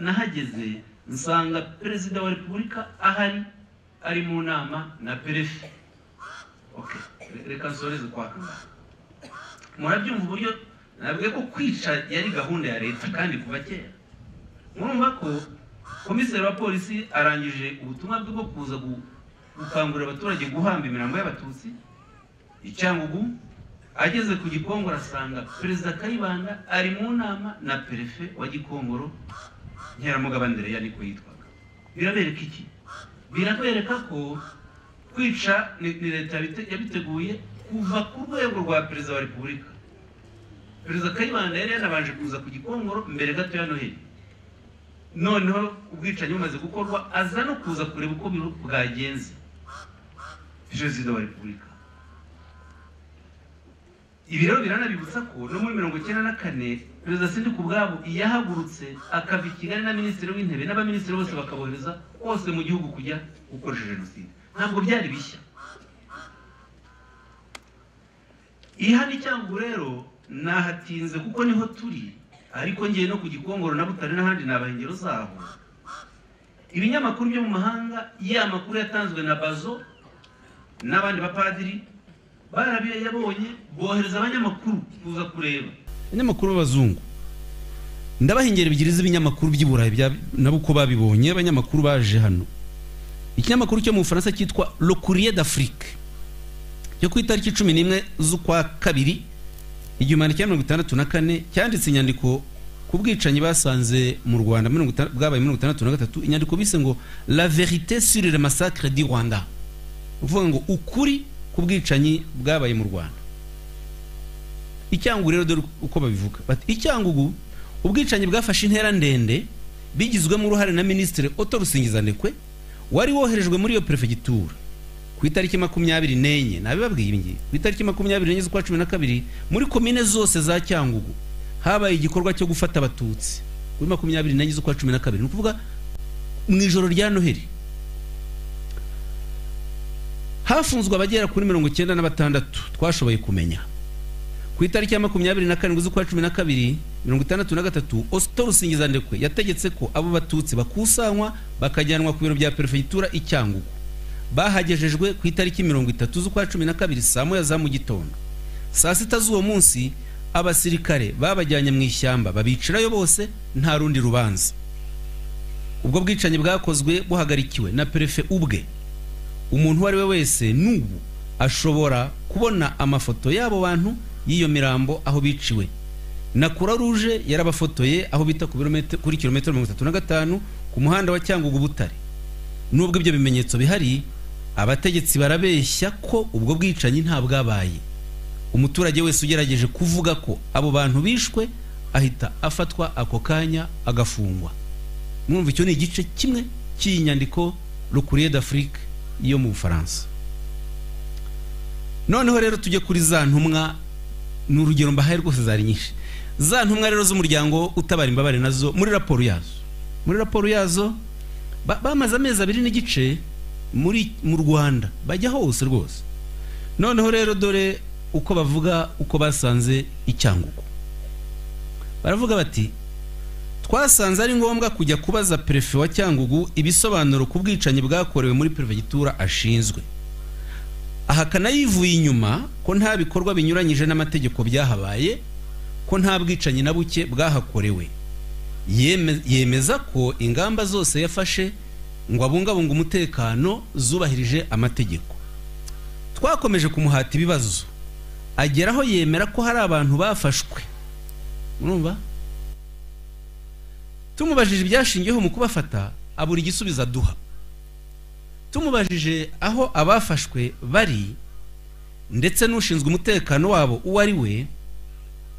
Speaker 1: nahageze nsanga perezida wa repubulika ahari ari mu nama na perefe reka nsoreze kwa kagame murabyumva uburyo nabwiye ko kwica yari gahunda ya leta kandi kuva kera murumva ko komiseri wa polisi arangije ubutumwa bwe bwo kuza gukangurira abaturage guhamba imirambo y'abatutsi icyangugu ageze ku gikongoro asanga perezida kayibanda ari mu nama na perefe wa gikongoro nkeramugabandere ya niko yitwaga birabereka iki birakwereka ko kwica ni leta yabiteguye kuva ku rwego rwa perezida wa repubulika perezida kayibanda yari yanabanje kuza ku gikongoro mbere gato ya noheli noneho ubwicanyi bumaze gukorwa aza no kuza kureba uko bwagenze perezida wa repubulika ibi rero biranabibutsa ko no muri mirongo icyenda na kane perezida sindi ku bwabo yahagurutse akava i kigali na minisitiri w'intebe n'abaminisitiri bose bakabohereza hose mu gihugu kujya gukoresha jenoside ntabwo byari bishya ihana icyangu rero nahatinze kuko niho turi ariko ngiye no ku gikongoro na butare n'ahandi naba ingero zaho ibinyamakuru byo mu mahanga ya makuru yatanzwe na bazo n'abandi bapadiri barabiyabonye bohereza abanyamakuru kuza kureba abanyamakuru b'abazungu ndabaha ingero ebyiri z'ibinyamakuru by'i burayi nabo uko babibonye abanyamakuru baje hano ikinyamakuru cyo mu bufaransa cyitwa le courrier d'afrique cyo ku itariki cumi n'imwe z'ukwa kabiri igihumbi cya mirongo itandatu na kane cyanditse inyandiko ku bwicanyi basanze mu rwanda bwabaye mirongo itandatu na gatatu inyandiko bise ngo la verite sur le massacre du rwanda uvuga ngo ukuri ku bwicanyi bwabaye mu rwanda icyangugu rero dore uko babivuga bati icyangugu ubwicanyi bwafashe intera ndende bigizwemo uruhare na minisitiri oto rusingizanekwe wari woherejwe muri iyo perefegitura ku itariki makumyabiri n'enye nabibabwiye ibi ngibi ku itariki makumyabiri n'enye z'ukwa cumi na kabiri muri komine zose za cyangugu habaye igikorwa cyo gufata abatutsi kuri makumyabiri n'enye z'ukwa cumi na kabiri ni ukuvuga mu ijoro rya noheri hafunzwe abagera kuri mirongo icyenda na batandatu twashoboye kumenya ku itariki ya makumyabiri na karindwi z'ukwa cumi na kabiri mirongo itandatu na gatatu osito rusingizandekwe yategetse ko abo batutsi bakusanywa bakajyanwa ku biro bya perefegitura icyangugu bahagejejwe ku itariki mirongo itatu z'ukwa cumi na kabiri saa moya za mu gitondo saa sita z'uwo munsi abasirikare babajyanye mu ishyamba babicirayo bose nta rundi rubanza ubwo bwicanyi bwakozwe buhagarikiwe na perefe ubwe umuntu uwo ari we wese n'ubu ashobora kubona amafoto y'abo bantu y'iyo mirambo aho biciwe na kura ruje yarabafotoye aho bita kuri kilometero mirongo itatu na gatanu ku muhanda wa cyangugu butare nubwo ibyo bimenyetso bihari abategetsi barabeshya ko ubwo bwicanyi nta bwabaye umuturage wese ugerageje kuvuga ko abo bantu bishwe ahita afatwa ako kanya agafungwa mwumva icyo ni igice kimwe cy'iyi nyandiko rukuriye d'afrique yo mu bufaransa noneho rero tujye kuri za ntumwa ni urugero mbahaye rwose zari nyinshi za ntumwa rero z'umuryango utabara imbabare nazo muri raporo yazo muri raporo yazo bamaze amezi abiri n'igice muri mu rwanda bajya hose rwose noneho rero dore uko bavuga uko basanze icyangugu baravuga bati twasanze ari ngombwa kujya kubaza perefe wa cyangugu ibisobanuro ku bwicanyi bwakorewe muri perefegitura ashinzwe aha kanayivuye inyuma ko nta bikorwa binyuranyije n'amategeko byahabaye ko nta bwicanyi na buke bwahakorewe yeme- yemeza ko ingamba zose yafashe ngo abungabunge umutekano zubahirije amategeko twakomeje kumuhata ibibazo agera aho yemera ko hari abantu bafashwe murumva tumubajije ibyashingiyeho mu kubafata abura igisubizo aduha tumubajije aho abafashwe bari ndetse n'ushinzwe umutekano wabo uwo ari we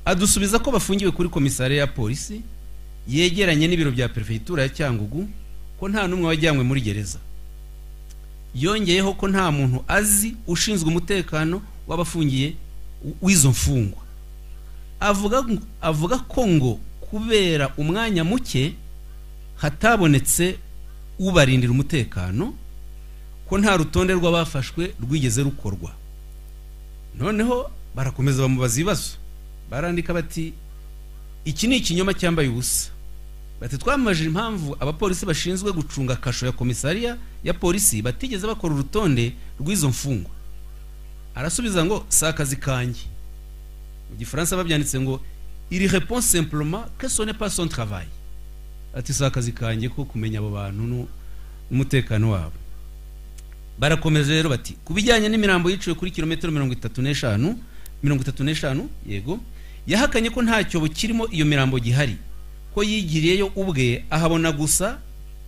Speaker 1: adusubiza ko bafungiwe kuri komisariya ya polisi yegeranye n'ibiro bya perefegitura ya cyangugu ko nta n'umwe wajyanywe muri gereza yongeyeho ko nta muntu azi ushinzwe umutekano w'abafungiye w- w'izo mfungwa avuga ngo- avuga ko ngo kubera umwanya muke hatabonetse ubarindira umutekano ko nta rutonde rw'abafashwe rwigeze rukorwa noneho barakomeza bamubaza ibibazo barandika bati iki ni ikinyoma cyambaye ubusa bati twamamaje impamvu abapolisi bashinzwe gucunga kasho ya komisariya ya polisi batigeze bakora urutonde rw'izo mfungwa arasubiza ngo si akazi kanjye mu gifaransa babyanditse ngo iri reponse simplement que ce n'est pas son travail ati si akazi kanjye ko kumenya abo bantu nu- n'umutekano wabo barakomeje rero bati ku bijyanye n'imirambo yiciwe kuri kilometero mirongo itatu n'eshanu mirongo itatu n'eshanu yego yahakanye ko nta cyobo kirimo iyo mirambo gihari ko yigiriyeyo ubwe ahabona gusa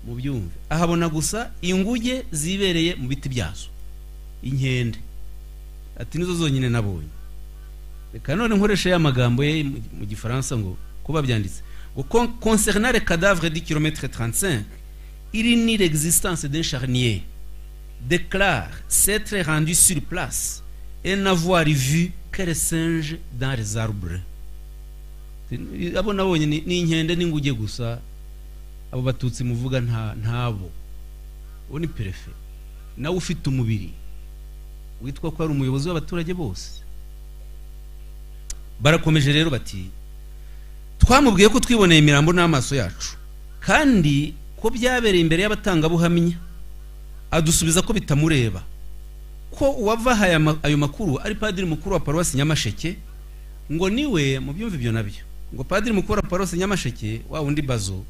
Speaker 1: mu byumve ahabona gusa inguge zibereye mu biti byazo inkende ati nizo zonyine nabonye reka none nkoresha ya magambo ye mu- mu gifaransa ngo ko babyanditse ngo "Con- concernant le cadavre du kilomètre 35 il ni l'existence d'un charnier déclare s'être rendu sur place et n'avoir vu que les singes dans les arbres abo nabonye ni ni inkende n'inguge gusa abo batutsi muvuga nta ntabo uwo ni perefe nawe ufite umubiri witwa ko ari umuyobozi w'abaturage bose barakomeje rero bati twamubwiye ko twiboneye imirambo n'amaso yacu kandi ko byabereye imbere y'abatangabuhamya adusubiza ko bitamureba ko uwavaha aya ma- ayo makuru ari padiri mukuru wa paruwasi nyamasheke ngo niwe mu byumva ibyo nabyo ngo padiri mukuru wa paruwasi nyamasheke wa wundi bazo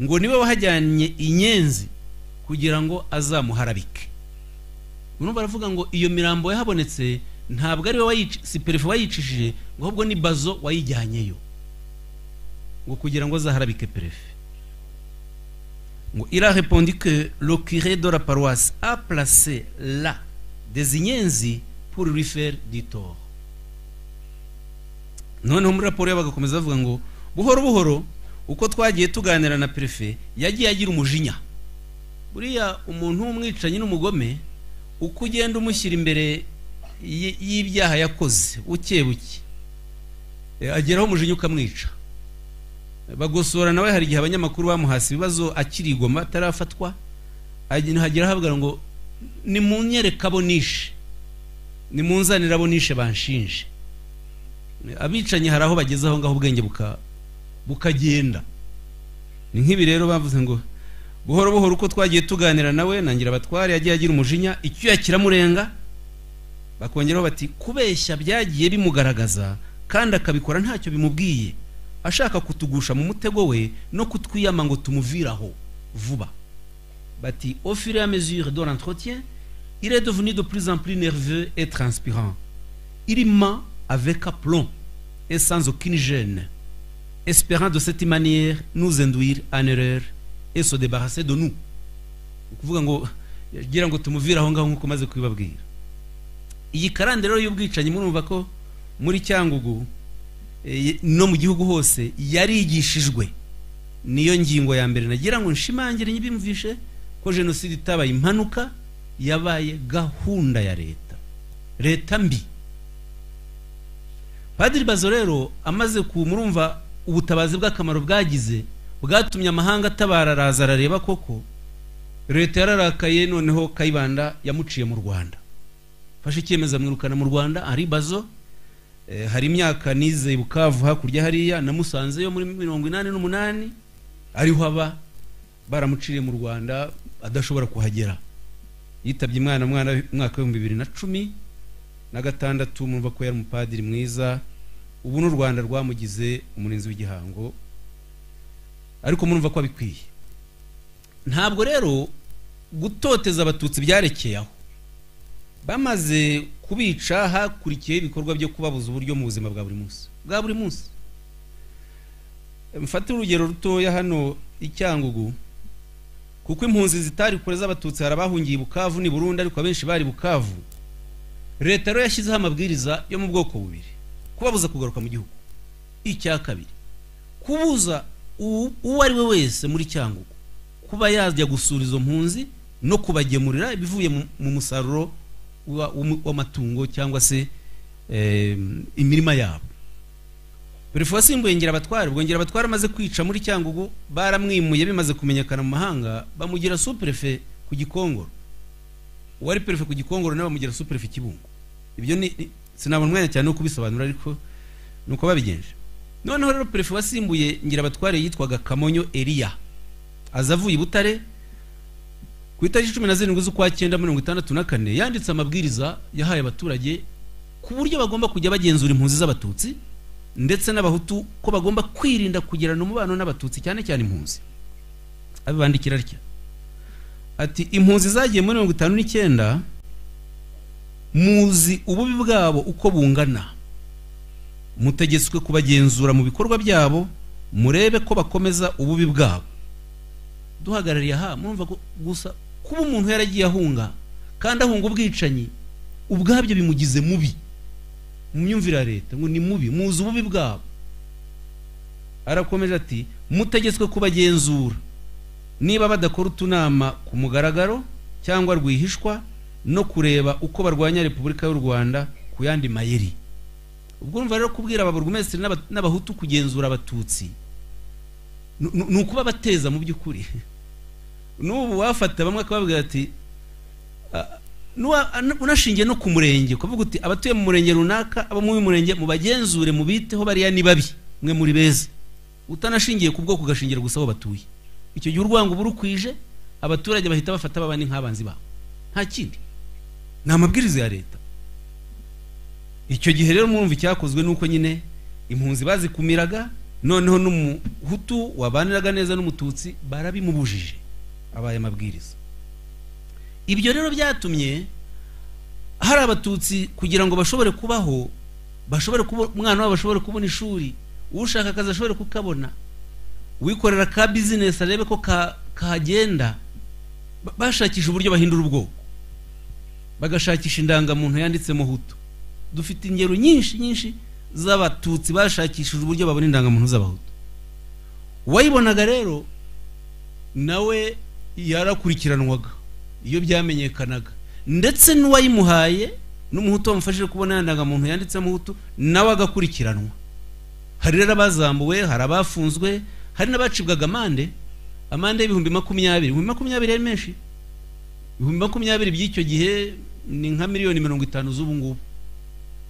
Speaker 1: ngo niwe wahajyanye inyenzi kugira ngo azamuharabike Bano baravuga ngo iyo mirambo yahabonetse ntabwo ari we wayici si perefe wayicishije ngo ahubwo ni bazo wayijyanyeyo ngo kugira ngo azaharabike perefe ngo il a répondu que le curé de la paroisse a placé là des inyenzi pour lui faire du tort noneho muri raporo yabo bagakomeza bavuga ngo buhoro buhoro uko twagiye tuganira na perefe yagiye agira umujinya buriya umuntu w'umwicanyi n'umugome uko ugenda umushyira imbere y- y'ibyaha yakoze buke buke eh, ageraho umujinya ukamwica bagosora nawe hari igihe abanyamakuru bamuhasi ibibazo akirigoma atarafatwa agenda- hagera ahavuga ngo nimunyereke abo nishe nimunzanire abo nishe banshinje abicanyi hari aho bageze aho ngaho ubwenge buka bukagenda ni nk'ibi rero bavuze ngo buhoro buhoro uko twagiye tuganira nawe nangira abatware yagiye agira umujinya icyuya kiramurenga bakongeraho bati kubeshya byagiye bimugaragaza kandi akabikora ntacyo bimubwiye ashaka kutugusha mu mutego we no kutwiyama ngo tumuviraho vuba bati au fur et à mesure de l'entretien il est devenu de plus en plus nerveux et transpirant il ment avec aplomb et sans aucune gêne espérant de cette manière nous induire en erreur et se débarrasser de nous Ni ukuvuga ngo gira ngo tumuvire aho ngaho nk'uko umaze kubibabwira iyi karande rero y'ubwicanyi murumva ko muri cyangugu eh, no mu gihugu hose yarigishijwe niyo ngingo ya mbere nagira ngo nshimangire nyibimvishe ko jenoside itabaye impanuka yabaye gahunda ya leta leta mbi padiri bazo rero amaze ku murumva ubutabazi bw'akamaro bwagize bwatumye amahanga atabara araza arareba koko leta yararakaye noneho kayibanda yamuciye mu rwanda fashe icyemezo amwirukana mu rwanda ari bazo Eh, hari imyaka nize i bukavu hakurya hariya namusanze yo muri mirongo inani n'umunani ariho aba baramuciriye mu rwanda adashobora kuhagera yitabye imwana mwana umwaka w'ibihumbi bibiri na cumi na gatandatu murumva ko yari umupadiri mwiza ubu n'u rwanda rwamugize umurinzi w'igihango ariko murumva ko abikwiye ntabwo rero gutoteza abatutsi byarekeye aho bamaze kubica hakurikiyeho ibikorwa byo kubabuza uburyo mu buzima bwa buri munsi bwa buri munsi mfate urugero rutoya hano i cyangugu kuko impunzi zitari kure z'abatutsi hari abahungiye i bukavu ni burundu ariko abenshi bari bukavu leta rero yashyizeho amabwiriza yo mu bwoko bubiri kubabuza kugaruka mu gihugu icya kabiri kubuza uwo uwo ari we wese muri cyangugu kuba yajya gusura izo mpunzi no kubagemurira ibivuye mu- mu musaruro wa- w'umu- w'amatungo cyangwa se eh, imirima yabo perefo wasimbuye ngirabatware ubwo ngirabatware amaze kwica muri cyangugu baramwimuye bimaze kumenyekana mu mahanga bamugira superefe ku gikongoro uwari perefe ku gikongoro nawe bamugira superefe kibungo ibyo ni ni- sinabona umwanya cyane wo kubisobanura ariko ni uko babigenje noneho rero perefe wasimbuye ngirabatware yitwaga kamonyo eliya aza avuye i butare ku itariki cumi na zirindwi z'ukwa cyenda mirongo itandatu na kane yanditse amabwiriza yahaye abaturage ku buryo bagomba kujya bagenzura impunzi z'abatutsi ndetse n'abahutu ko bagomba kwirinda kugirana umubano n'abatutsi cyane cyane impunzi abibandikira atya ati impunzi zagiye muri mirongo itanu n'icyenda muzi ububi bwabo uko bungana mutegetswe kubagenzura mu bikorwa byabo murebe ko bakomeza ububi bwabo duhagarariye aha murumva ko gusa kuba umuntu yaragiye ahunga kandi ahunga ubwicanyi ubwabyo bimugize mubi mu myumvire ya leta ngo ni mubi muzi ububi bwabo arakomeje ati mutegetswe kubagenzura niba badakora utunama ku mugaragaro cyangwa rwihishwa no kureba uko barwanya repubulika y'u rwanda ku yandi mayeri ubwo urumva rero kubwira aba burugumesitiri n'aba- n'abahutu kugenzura abatutsi ni- ni ni ukubabateza mu by'ukuri n'ubu wafata bamwe akababwira ati "Ah, nuwa- an- unashingiye no ku murenge ukavuga uti abatuye mu murenge runaka abo muri murenge mubagenzure mubiteho bariya ni babi mwe muri beza utanashingiye ku bwoko ugashingira gusa aho batuye icyo gihe urwango burukwije abaturage bahita bafata babandi nk'abanzi babo nta kindi ni amabwiriza ya leta icyo gihe rero murumva icyakozwe ni uko nyine impunzi bazikumiraga noneho n'umuhutu wabaniraga neza n'umututsi barabimubujije abaye amabwiriza ibyo rero byatumye hari abatutsi kugira ngo bashobore kubaho bashobore kubo- umwana wabo ashobore kubona ishuri ushaka akazi ashobore kukabona uwikorera ka bizinesi arebe ko ka- kahagenda Ba- bashakisha uburyo bahindura ubwoko bagashakisha indangamuntu yanditse muhutu dufite ingero nyinshi nyinshi z'abatutsi bashakishije uburyo babona indangamuntu z'abahutu uwayibonaga rero nawe yarakurikiranwaga iyo byamenyekanaga ndetse n'uwayimuhaye n'umuhutu wamufashije kubona ya ndangamuntu yanditse muhutu nawe agakurikiranwa hari rero abazambuwe hari abafunzwe hari n'abacibwaga amande amande y'ibihumbi makumyabiri ibihumbi makumyabiri ari menshi ibihumbi makumyabiri by'icyo gihe ni nka miliyoni mirongo itanu z'ubu ngubu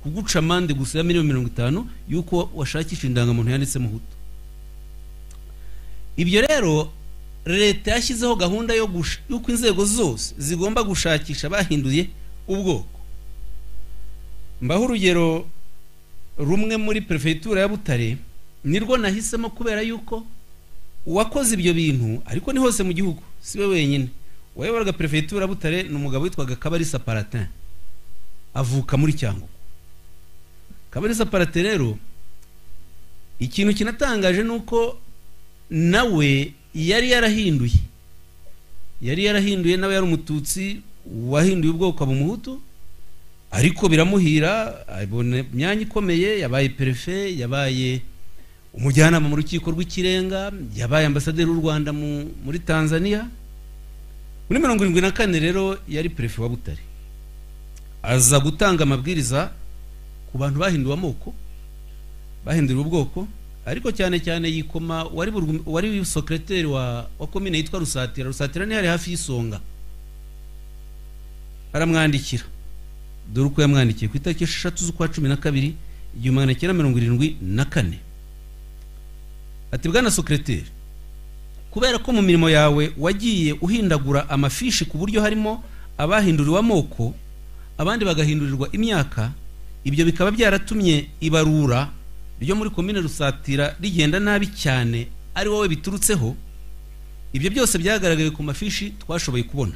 Speaker 1: kuguca amande gusa ya miliyoni mirongo itanu y'uko washakisha indangamuntu yanditse muhutu ibyo rero leta yashyizeho gahunda yo gush- y'uko inzego zose zigomba gushakisha bahinduye ubwoko mbaho urugero rumwe muri perefegitura ya butare nirwo nahisemo kubera yuko uwakoze ibyo bintu ariko ni hose mu gihugu si we wenyine uwayoboraga perefegitura ya butare ni umugabo witwaga kabarisa paratin avuka muri cyangugu kabarisa parate rero ikintu kinatangaje ni uko nawe yari yarahinduye yari yarahinduye nawe yari umututsi wahinduye ubwoko aba umuhutu ariko biramuhira abona imyanya ikomeye yabaye perefe yabaye umujyanama mu rukiko rw'ikirenga yabaye ambasaderi w'u rwanda mu- muri tanzania muri mirongo irindwi na kane rero yari perefe wa butare aza gutanga amabwiriza ku bantu bahinduwe amoko bahinduriwe ubwoko ariko cyane cyane yikoma wari burugum- wari sokereteri wa wa komine yitwa rusatira rusatira niyo yari hafi y'isonga aramwandikira dore uko yamwandikiye ku itariki esheshatu z'ukwa cumi na kabiri igihumbi magana cyenda mirongo irindwi na kane ati bwana sokereteri kubera ko mu mirimo yawe wagiye uhindagura amafishi ku buryo harimo abahinduriwe amoko abandi bagahindurirwa imyaka ibyo bikaba byaratumye ibarura ryo muri komine rusatira rigenda nabi cyane ari wowe biturutseho ibyo byose byagaragaye ku mafishi twashoboye kubona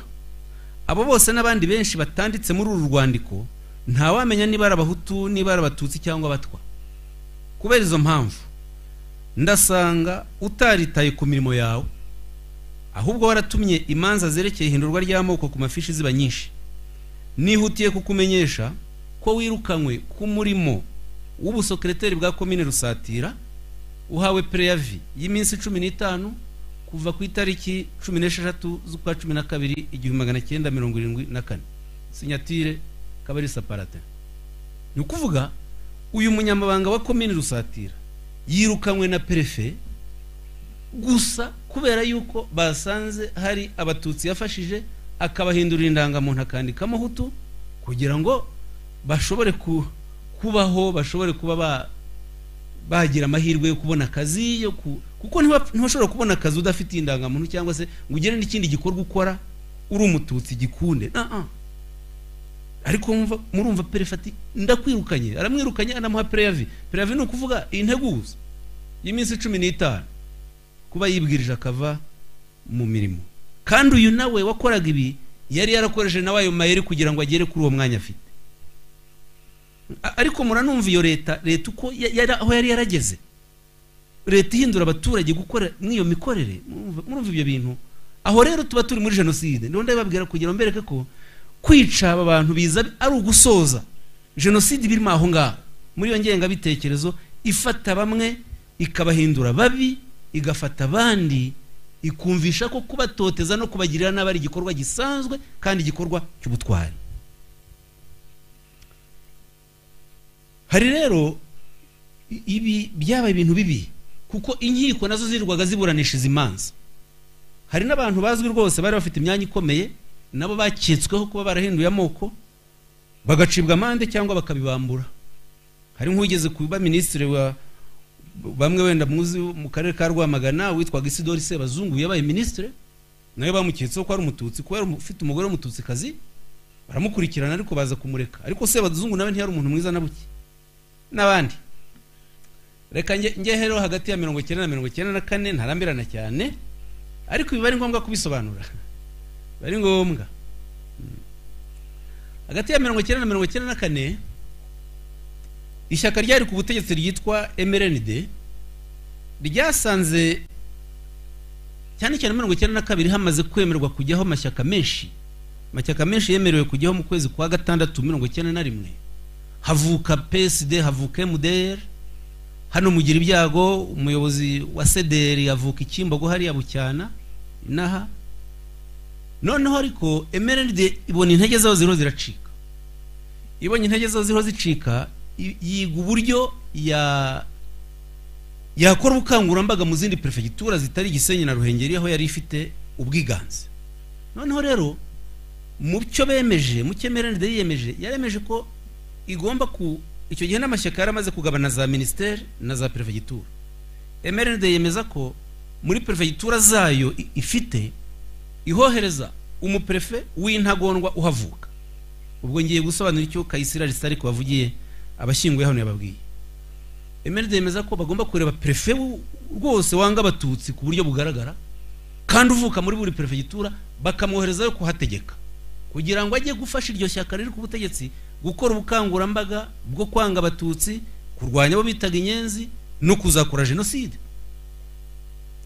Speaker 1: abo bose n'abandi benshi batanditse muri uru rwandiko ntawamenya niba ari abahutu niba ari abatutsi cyangwa abatwa kubera izo mpamvu ndasanga utaritaye ku mirimo yawe ahubwo waratumye imanza zerekeye ihindurwa ry'amoko ku mafishi ziba nyinshi nihutiye kukumenyesha ko wirukanywe ku murimo w'ubusokereteri bwa komine rusatira uhawe pereyavi y'iminsi cumi n'itanu kuva ku itariki cumi n'esheshatu z'ukwa cumi na kabiri igihumbi magana cyenda mirongo irindwi na kane sinyatire kabarisa parate ni ukuvuga uyu munyamabanga wa komini rusatira yirukanywe na perefe gusa kubera yuko basanze hari abatutsi yafashije akabahindurira indangamuntu akandikamo hutu kugira ngo bashobore kubaho bashobore kuba bagira amahirwe yo kubona akazi yo ku kuko ntibashobora kubona akazi udafite indangamuntu cyangwa se ngo ugire n'ikindi gikorwa ukora uri umututsi gikunde ariko murumva perefati ndakwirukanye aramwirukanye anamuha pereyavi pereyavi ni ukuvuga integuza y'iminsi cumi n'itanu kuba yibwirije akava mu mirimo kandi uyu nawe wakoraga ibi yari yarakoresheje nawe ayo mayeri kugira ngo agere kuri uwo mwanya afite ariko muranumva iyo leta leta uko aho yari yarageze leta ihindura abaturage gukora nk'iyo mikorere murumva ibyo bintu aho rero tuba turi muri jenoside niba ndabibabwira kugira ngo mbereke ko kwica aba bantu biza ari ugusoza jenoside birimo aho ngaho muri iyo ngengabitekerezo ifata bamwe ikabahindura babi igafata abandi ikumvisha ko kubatoteza no kubagirira nabi ari igikorwa gisanzwe kandi igikorwa cy'ubutwari hari rero ibi byabaye ibintu bibi kuko inkiko nazo zirwaga ziburanisha izi manza hari n'abantu bazwi rwose bari bafite imyanya ikomeye nabo baketsweho kuba barahinduye amoko bagacibwa amande cyangwa bakabibambura hari nk'ugeze ku minisitiri wa bamwe wenda muzi mu karere ka rwamagana witwaga isidori sebazungu yabaye minisitiri nawe bamuketseho ko ari umututsi kubera ufite umugore w'umututsikazi baramukurikirana ariko baza kumureka ariko sebazungu nawe ntiyari umuntu mwiza na buke n'abandi reka ngehereho hagati ya mirongo icyenda na mirongo icyenda na kane ntarambirana cyane ariko biba ari ngombwa kubisobanura biba ari ngombwa hagati ya mirongo icyenda na mirongo icyenda na kane ishyaka ryari ku butegetsi ryitwa emerenide ryasanze cyane cyane mirongo icyenda na kabiri hamaze kwemerwa kujyaho amashyaka menshi amashyaka menshi yemerewe kujyaho mu kwezi kwa gatandatu mirongo icyenda na rimwe havuka psd havuka emuderi hano mugira ibyago umuyobozi wa sederi avuka ikimbogo hariya bucyana inaha noneho ariko emeride ibona intege zaho ziriho ziracika ibonye intege zaho ziriho zicika yiga uburyo yakora ubukangurambaga mu zindi perefegitura zitari igisenyi na ruhengeri aho yari ifite ubwiganze noneho rero mu cyo bemeje mu cyo emeride yiyemeje yaremeje ko igomba ku icyo gihe n'amashyaka yari amaze kugabana za minisiteri na za perefegitura emeride yemeza ko muri perefegitura zayo ifite ihohereza umuperefe w'intagondwa uhavuka ubwo ngiye gusobanura icyo kayisira risitari kubavugiye abashyinguye hano yababwiye emeride yemeza ko bagomba kureba perefe rwose wanga abatutsi ku buryo bugaragara kandi uvuka muri buri perefegitura bakamwoherezayo kuhategeka kugira ngo ajye gufasha iryo shyaka riri ku butegetsi gukora ubukangurambaga bwo kwanga abatutsi kurwanya abo bitaga inyenzi no kuzakora jenoside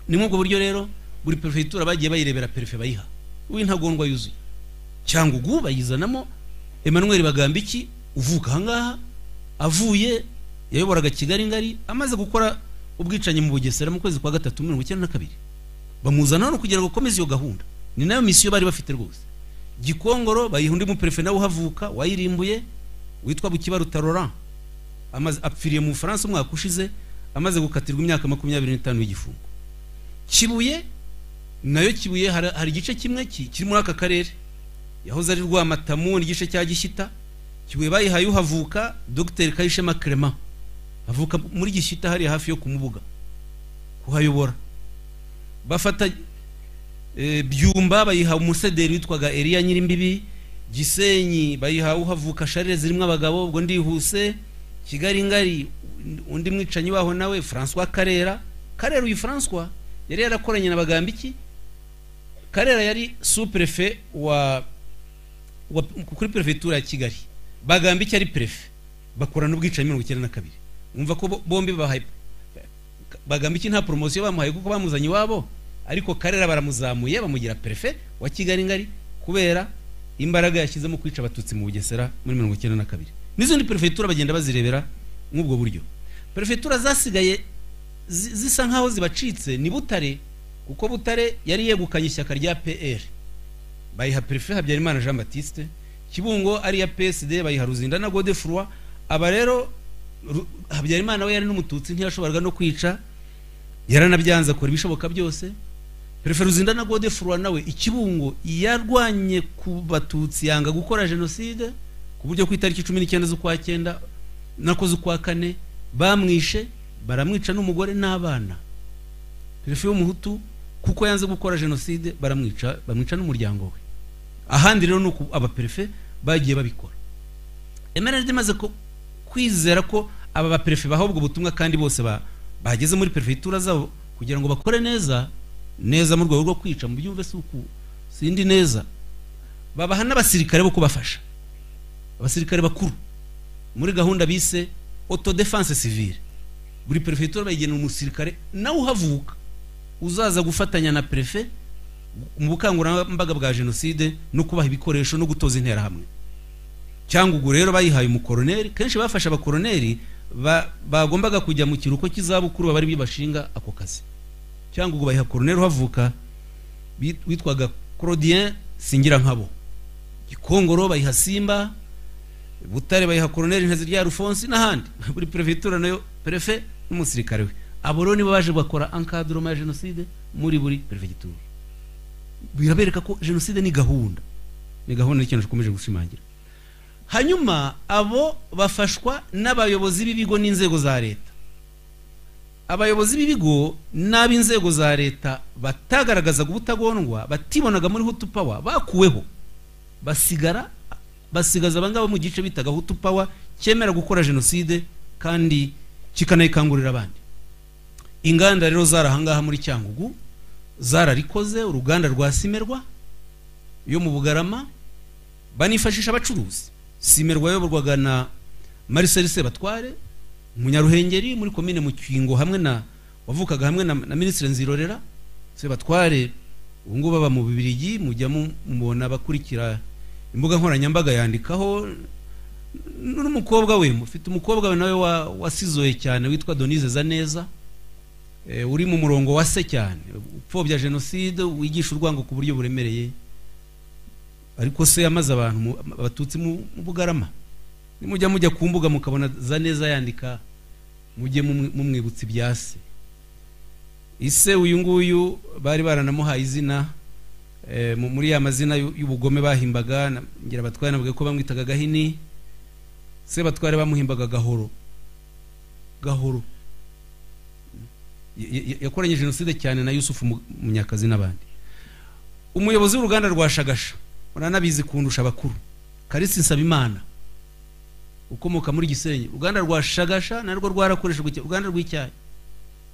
Speaker 1: ni muri ubwo buryo rero buri perefegitura bagiye bayirebera perefe bayiha w'intagondwa yuzuye cyangwa ugu bayizanamo emmanuel bagambiki uvuka ahangaha avuye yayoboraga kigali ngari amaze gukora ubwicanyi mu bugesera mu kwezi kwa gatatu mirongo icyenda na kabiri bamuzana hano kugira ngo akomeze iyo gahunda ni nayo misiyo bari bafite rwose gikongoro bayiha undi muperefe nawe uhavuka wayirimbuye witwa bukibaruta roran apfiriye mu bufaransa umwaka ushize amaze gukatirwa imyaka makumyabiri n'itanu y'igifungo kibuye nayo kibuye hari igice kimwe kiri muri aka karere yahoze ari rwamatamu n'igice cya gishyita kibuye bayihaye uhavuka dogiteri kayishema kerema avuka muri gishyita hariya hafi yo kumubuga kuhayobora bafata byumba bayiha umusederi witwaga eriya nyirimbibi gisenyi bayiha uhavuka sharire zirimo abagabo ubwo ndihuse kigali ngari undi mwicanyi waho nawe francois karera karera uyu francois yari yarakoranye na bagambiki karera yari superefe wa wa- kuri perefegitura ya kigali bagambiki ari perefe bakorana ubwicanyi mirongo icyenda na kabiri wumva ko bo- bombi bahaye bagambiki nta poromosiyo bamuhaye kuko bamuzanye iwabo ariko karera baramuzamuye bamugira perefe wa kigali ngari kubera imbaraga yashyize mu kwica abatutsi mu bugesera muri mirongo icyenda na kabiri n'izindi perefegitura bagenda bazirebera nk'ubwo buryo perefegitura zasigaye zi- zisa nk'aho zibacitse ni butare kuko butare yari yegukanye ishyaka rya pr bayiha perefe habyarimana jean batiste kibungo ari iya psd bayiha ruzindana godefroi aba rero Ru- habyarimana we yari n'umututsi ntiyashoboraga no kwica yaranabyanze akora ibishoboka byose perefe ruzindana godefroi nawe ikibungo yarwanye ku batutsi yanga gukora jenoside ku buryo ku itariki cumi n'icyenda z'ukwa cyenda nako z'ukwa kane bamwishe baramwica n'umugore n'abana perefe y'umuhutu kuko yanze gukora jenoside baramwica bamwica n'umuryango we ahandi rero ni uku abaperefe bagiye babikora emerald imaze ku- kwizera ko aba baperefe baha ubwo butumwa kandi bose ba- bageze muri perefegitura zabo kugira ngo bakore neza neza mu rwego rwo kwica mu byumve si uku sindi neza babaha n'abasirikare bo kubafasha abasirikare bakuru muri gahunda bise autodefense civile buri perefegitura bayigenera umusirikare nawe uhavuka uzaza gufatanya na perefe mu bukangurambaga bwa jenoside no kubaha ibikoresho no gutoza interahamwe cyangwa ubwo rero bayihaye umukoroneri kenshi bafashe abakoroneri ba- bagombaga kujya mu kiruhuko cy'izabukuru baba ari bashinga ako kazi cyangwa ubwo bayiha koroneri uhavuka bi- witwaga claudien singirankabo gikongoro bayiha simba butare bayiha koroneri nkazi rya rufonsi n'ahandi buri perefegitura nayo perefe n'umusirikare we abo rero nibo baje bakora encadrement ya jenoside muri buri perefegitura birabereka ko jenoside ni gahunda ni gahunda n'ikintu dukomeje gushimangira hanyuma abo bafashwa n'abayobozi b'ibigo n'inzego za leta abayobozi b'ibigo n'ab'inzego za leta batagaragazaga ubutagondwa batibonaga muri hutu pawa bakuweho basigara basigaza abangaba mu gice bitaga hutu pawa cyemera gukora jenoside kandi kikanayikangurira abandi inganda rero zari ahangaha muri cyangugu zararikoze uruganda rwa simerwa yo mu bugarama banifashisha abacuruzi simerwa yayoborwaga na mariseli sebatware umunyaruhengeri muri komine mukingo hamwe na wavukaga hamwe na, na minisitiri nzirorera sebatware ubu ngubu aba mu bibirigi mujya mu- mubona abakurikira imbuga nkoranyambaga yandikaho n- n'umukobwa we mufite umukobwa we nawe wa- wasizoye cyane witwa donise zaneza Eh, uri mu murongo wa se cyane upfobya jenoside wigisha urwango ku buryo buremereye ariko se yamaze abantu mu- abatutsi mu mu bugarama nimujya mujya ku mbuga mukabona za neza yandika mujye mumu- mumwibutsa ibya se ise uyu nguyu bari baranamuhaye izina eh, mu- muri ya mazina y'u- y'ubugome bahimbaga na- ngira batware navuga ko bamwitaga gahini se batware bamuhimbaga gahoro gahoro Ya- ya- yakoranye jenoside cyane na yusufu Mu- munyakazi n'abandi umuyobozi w'uruganda rwa shagasha uranabizi kundusha abakuru karisi nsabimana ukomoka muri gisenyi uruganda rwa shagasha narwo rwarakoreshejwe cyane, uruganda rw'icyayi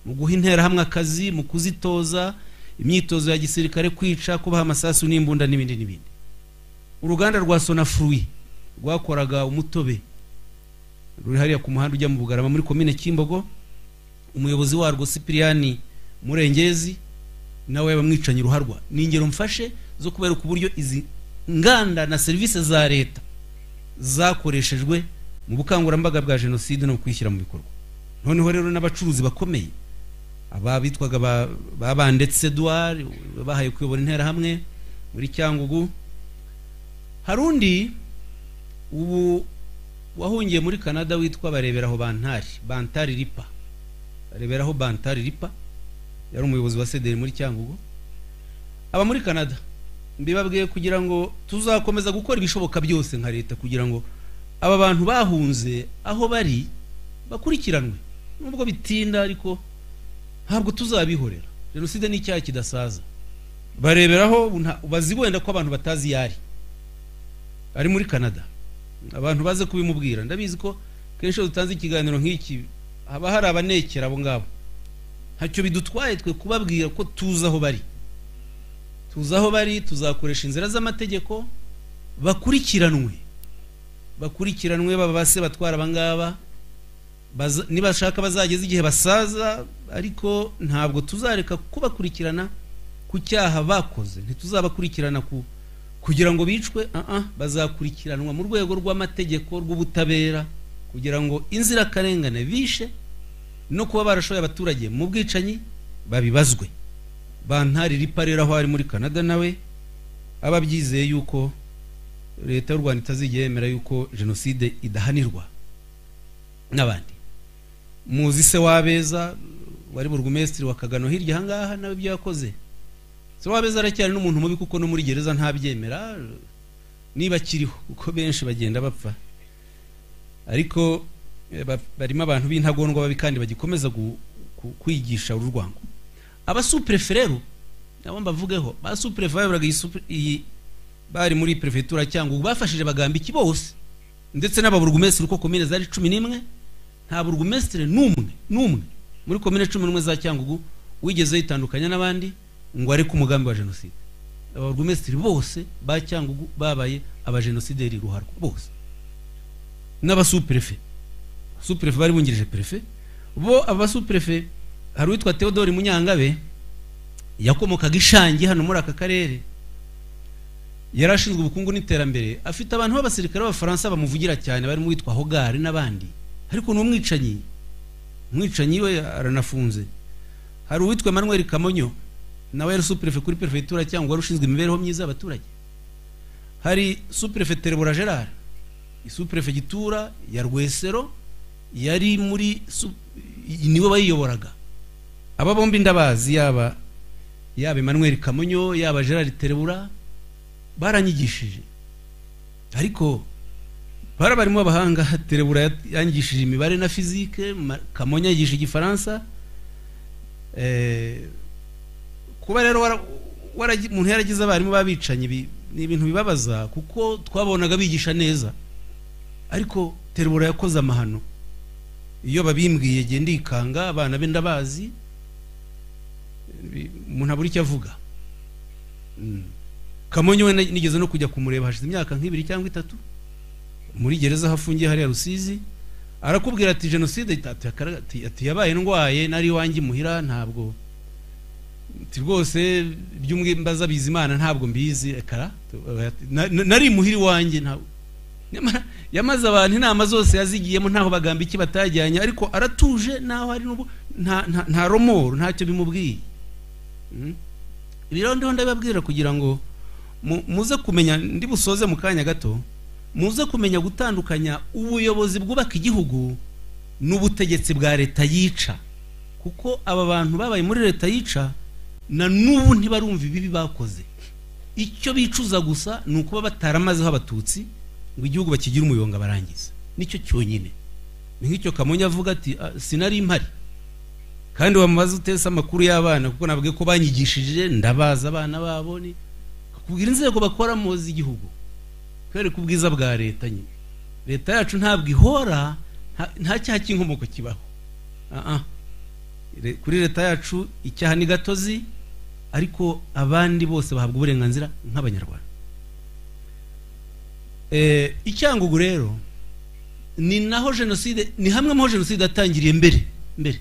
Speaker 1: mu guha interahamwe akazi mu kuzitoza imyitozo ya gisirikare kwica kubaha amasasu n'imbunda n'ibindi n'ibindi uruganda rwa sonafurui rwakoraga umutobe ruri hariya ku muhanda ujya mu bugarama muri komine kimbogo umuyobozi warwo sipiriyani murengezi nawe bamwicanye uruharwa ni ingero mfashe zo kubereka uburyo izi nganda na serivisi za leta zakoreshejwe mu bukangurambaga bwa jenoside no mu kwishyira mu bikorwa noneho rero n'abacuruzi bakomeye aba bitwaga ba- ba bandetse Edouard bahaye kuyobora interahamwe muri cyangugu hari undi ubu wahungiye muri canada witwa bareberaho bantari bantari ripa bareberaho bantari ripa yari umuyobozi wa sederi muri cyangugu aba muri canada mbibabwiye kugira ngo tuzakomeza gukora ibishoboka byose nka leta kugira ngo aba bantu bahunze aho bari bakurikiranwe nubwo bitinda ariko ntabwo tuzabihorera jenoside ni icyaha kidasaza bareberaho ubu nta- bazi wenda ko abantu batazi iyo ari ari muri canada abantu baze kubimubwira ndabizi ko kenshi iyo dutanze ikiganiro nk'iki haba hari abanekera abo ngabo ntacyo bidutwaye twe kubabwira ko tuzi aho bari tuzi aho bari tuzakoresha inzira z'amategeko bakurikiranwe bakurikiranwe baba ba se batwara abangaba baza- nibashaka bazageze igihe basaza ariko ntabwo tuzareka kubakurikirana ku cyaha bakoze ntituzabakurikirana ku kugira ngo bicwe ah bazakurikiranwa mu rwego rw'amategeko rw'ubutabera kugira ngo inzirakarengane bishe no kuba barashoye abaturage mu bwicanyi babibazwe bantarira iparera aho ari muri canada nawe aba abyizeye yuko leta y'u rwanda itazigera yemera yuko jenoside idahanirwa n'abandi muzi se wabeza wari burugumesitiri wa kagano hirya ahangaha nawe ibyo yakoze se wabeza aracyari n'umuntu mubi kuko no muri gereza ntabyemera niba akiriho kuko benshi bagenda bapfa ariko eh, ba- barimo abantu b'intagondwa babi kandi bagikomeza gu- ku- kwigisha uru rwango abasupurefe rero nabo mbavugeho ba supurefe bayoboraga iyi supure- iyi bari muri perefegitura cyangwa ubu bafashije bagambiki bose ndetse n'ababurugumesitiri uko komine zari cumi n'imwe nta burugumesitiri n'umwe n'umwe muri komine cumi n'umwe za cyangugu wigeze yitandukanya n'abandi ngo areke umugambi wa jenoside ababurugumesitiri bose ba cyangugu babaye abajenosideri ruharwa bose n'abasuperefe superefe bari bungirije perefe bo abasuperefe hari uwitwa theodore munyangabe yakomokaga ishangi hano muri aka karere yari ashinzwe ubukungu n'iterambere afite abantu b'abasirikare b'abafaransa bamuvugira cyane barimo uwitwa hogari n'abandi ariko ni umwicanyi umwicanyi we aranafunze hari uwitwa emmanuel kamonyo nawe yari superefe kuri perefegitura cyangwa wari ushinzwe imibereho myiza y'abaturage hari superefe terebora gerard isuperefegitura ya rwesero yari muri su- i- niwe wayiyoboraga aba bombi ndabazi yaba yaba emmanuel kamonyo yaba gerard terebura baranyigishije ariko bara barimo abahanga terebura yanyigishije imibare na fizike Ma- kamonya yigisha igifaransa Eh, kuba rero wara- waragi- umuntu yaragize abarimu b'abicanyi bi- ni ibintu bibabaza kuko twabonaga bigisha neza ariko terebura yakoze amahano iyo babimbwiye genda ndikanga abana be ndabazi bi- umuntu abura icyo avuga Mm. kamonyo we na- nigeze no kujya kumureba hashize imyaka nk'ibiri cyangwa itatu muri gereza aho afungiye hariya rusizi arakubwira ati jenoside ita- ati- akara- ati- ati yabaye ndwaye nari iwanjye imuhira ntabwo ati rwose iby'umwe mbaza bizimana ntabwo mbizi ekara tu- ati, "Na- na- nari imuhira iwanjye ntabwo Nyamara yamaze abantu inama zose yazigiyemo ntaho bagamba iki batajyanye ariko aratuje naho hari n'ubu nta nta- nta romoro ntacyo bimubwiye Mm. ibi rero ndiho ndabibabwira kugira ngo mu- muze kumenya ndi busoze mu kanya gato muze kumenya gutandukanya ubuyobozi bwubaka igihugu n'ubutegetsi bwa leta yica kuko aba bantu babaye muri leta yica na n'ubu ntibarumva ibibi bakoze icyo bicuza gusa ni ukuba bataramazeho abatutsi ngo igihugu bakigire umuyonga barangiza nicyo cyonyine ni nk'icyo kamonyi avuga ati "Ah, sinari impari kandi wamubaza utese amakuru y'abana kuko navuge ko banyigishije ndabaza abana babo ni kubwira inzego bakoramo z'igihugu kwereka ubwiza bwa leta nyine leta yacu ntabwo ihora nta- nta cyaha cy'inkomoko kibaho Ah, ah. Le- kuri leta yacu icyaha ni gatozi ariko abandi bose bahabwa uburenganzira nk'abanyarwanda Eh, icyangugu rero ni naho jenoside ni hamwe mu ho jenoside yatangiriye mbere mbere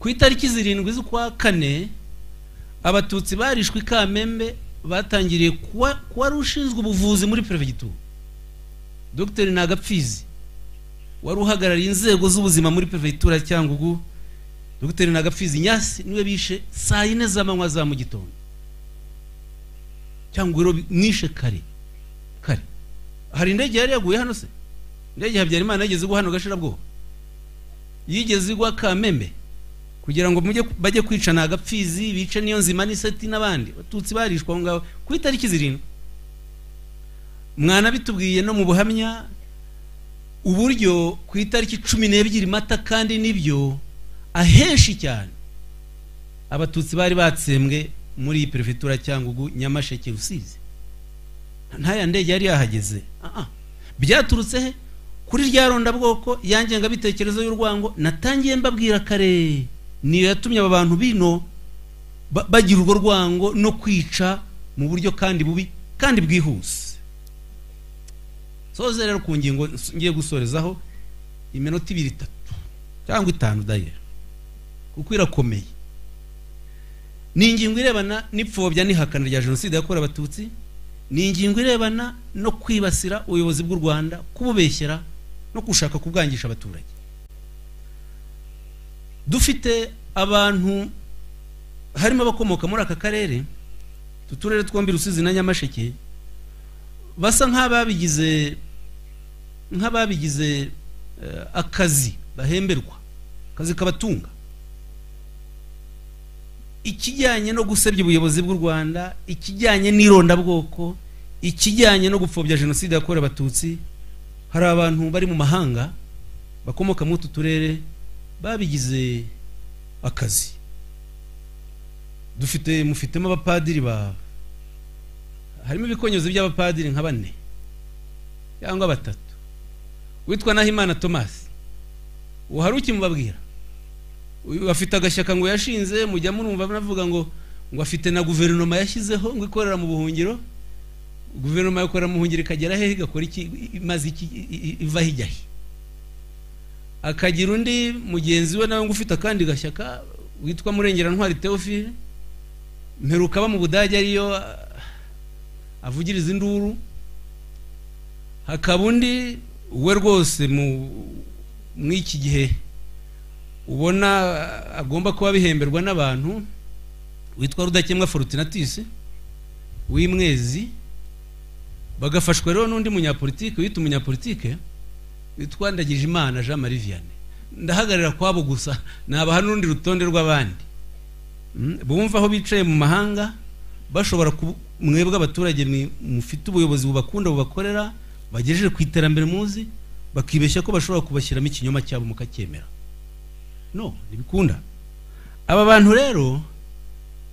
Speaker 1: ku itariki zirindwi z'ukwa kane abatutsi barishwe i kamembe batangiriye kuwa kuwari ushinzwe ubuvuzi muri perefegitura dr ntagapfizi wari uhagarariye inzego z'ubuzima muri perefegitura ya cyangugu dr ntagapfizi nyasi niwe bishe saa yine z'amanywa za mu gitondo cyangugu rero mwishe kare kare hari indege yari yaguye hano se indege ya habyarimana yigeze igwa hano gashirabwoba yigeze igwa kamembe kugira ngo mujye bajye kwicana agapfizi bice niyo nzima n'iseti n'abandi abatutsi barishwe aho ngaho ku itariki zirindwi mwanabitubwiye no mu buhamya uburyo ku itariki cumi n'ebyiri mata kandi nibyo ahenshi cyane abatutsi bari batsembwe muri iyi perefegitura cyangugu nyamasheke rusizi ntaya ndege yari yahageze Ah, ah. byaturutse he kuri rya rondabwoko ya ngengabitekerezo y'urwango natangiye mbabwira kare niyo yatumye aba bantu bino ba- bagira urwo rwango no kwica mu buryo kandi bubi kandi bwihuse soze rero ku ngingo s- ngiye gusorezaho iminota ibiri itatu cyangwa itanu dayera kuko irakomeye ni ingingo irebana n'ipfobya n'ihakana rya jenoside yakorewe abatutsi ni ingingo irebana no kwibasira ubuyobozi bw'u rwanda kububeshyera no gushaka kubwangisha abaturage dufite abantu harimo abakomoka muri aka karere utu turere twombi rusizi na nyamasheke basa nk'ababigize nk'ababigize eh, akazi bahemberwa akazi kabatunga ikijyanye no gusebya ubuyobozi bw'u rwanda ikijyanye n'irondabwoko ikijyanye no gupfobya jenoside yakorewe abatutsi hari abantu bari mu mahanga bakomoka muri utu turere babigize akazi dufite mufitemo abapadiri ba harimo ibikonyozi by'abapadiri nka bane cyangwa batatu witwa nahimana tomasi uwo hari ukimubabwira uyu afite agashyaka ngo yashinze mujya murumva banavuga ngo ngo afite na guverinoma yashyizeho ngo ikorera mu buhungiro guverinoma yakorera mu buhungiro ikagera hehe igakora iki i- imaze iki i- i- ivaho ijya he akagira undi mugenzi we nawe ngo ufite akandi gashyaka witwa murengerantwari teofile mperuka aba mu budage ariyo ah, avugiriza induru hakaba undi we rwose mu mw'iki gihe ubona agomba kuba bihemberwa n'abantu witwa rudakemwa forutinatis w'imwezi bagafashwa rero n'undi munyapolitike wita umunyapolitike witwa ndagije imana jean marie vianney ndahagarara kwabo gusa nabaha n'urundi rutonde rw'abandi Mm, bumva aho bicaye mu mahanga bashobora kubu- mwebwe abaturage mwe- mufite ubuyobozi bubakunda bubakorera bagejeje ku iterambere muzi bakibeshya ko bashobora kubashyiramo ikinyoma cyabo mukacyemera no ntibikunda aba bantu rero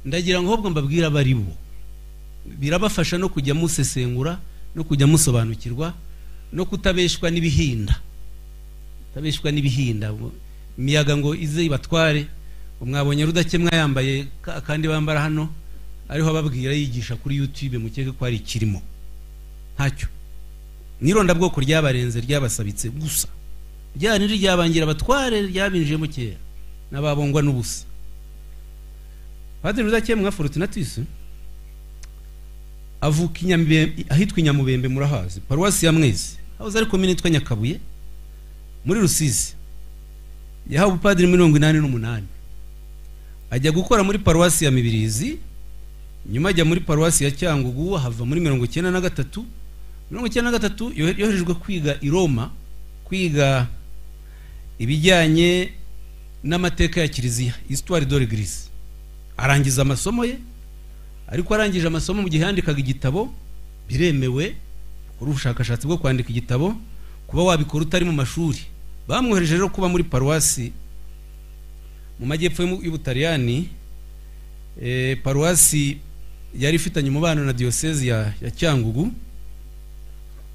Speaker 1: ndagira ngo ahubwo mbabwire abo ari bo birabafasha no kujya musesengura no kujya musobanukirwa no kutabeshwa n'ibihinda kutabeshwa n'ibihinda Mu- imiyaga ngo ize ibatware ngo mwabonye rudakemwa yambaye ka- kandi bambara hano ariho ababwira yigisha kuri youtube mukeke ko hari ikirimo ntacyo nirondabwoko ryabarenze ryabasabitse gusa rya ni ryabangira abatware ryabinjiyemo kera n'ababongwa n'ubusa padiri rudakemwa forutinatus avuka i Nyamibembe- ahitwa inyamubembe murahazi paruwasi ya mwezi hahoze ari komine yitwa nyakabuye muri rusizi yahawe ubupadiri mirongo inani n'umunani ajya gukora muri paruwasi ya mibirizi nyuma ajya muri paruwasi ya cyangugu ahava muri mirongo icyenda na gatatu mirongo icyenda na gatatu yohe- yoherejwe kwiga i roma kwiga ibijyanye n'amateka ya kiliziya histoire de l'église arangiza amasomo ye ariko arangije amasomo mu gihe yandikaga igitabo biremewe gukora ubushakashatsi bwo kwandika igitabo kuba wabikora utari mu mashuri bamwohereje rero kuba muri paruwasi mu majyepfo y'u- y'ubutaliyani eh, paruwasi yari ifitanye umubano na diyosezi ya, ya cyangugu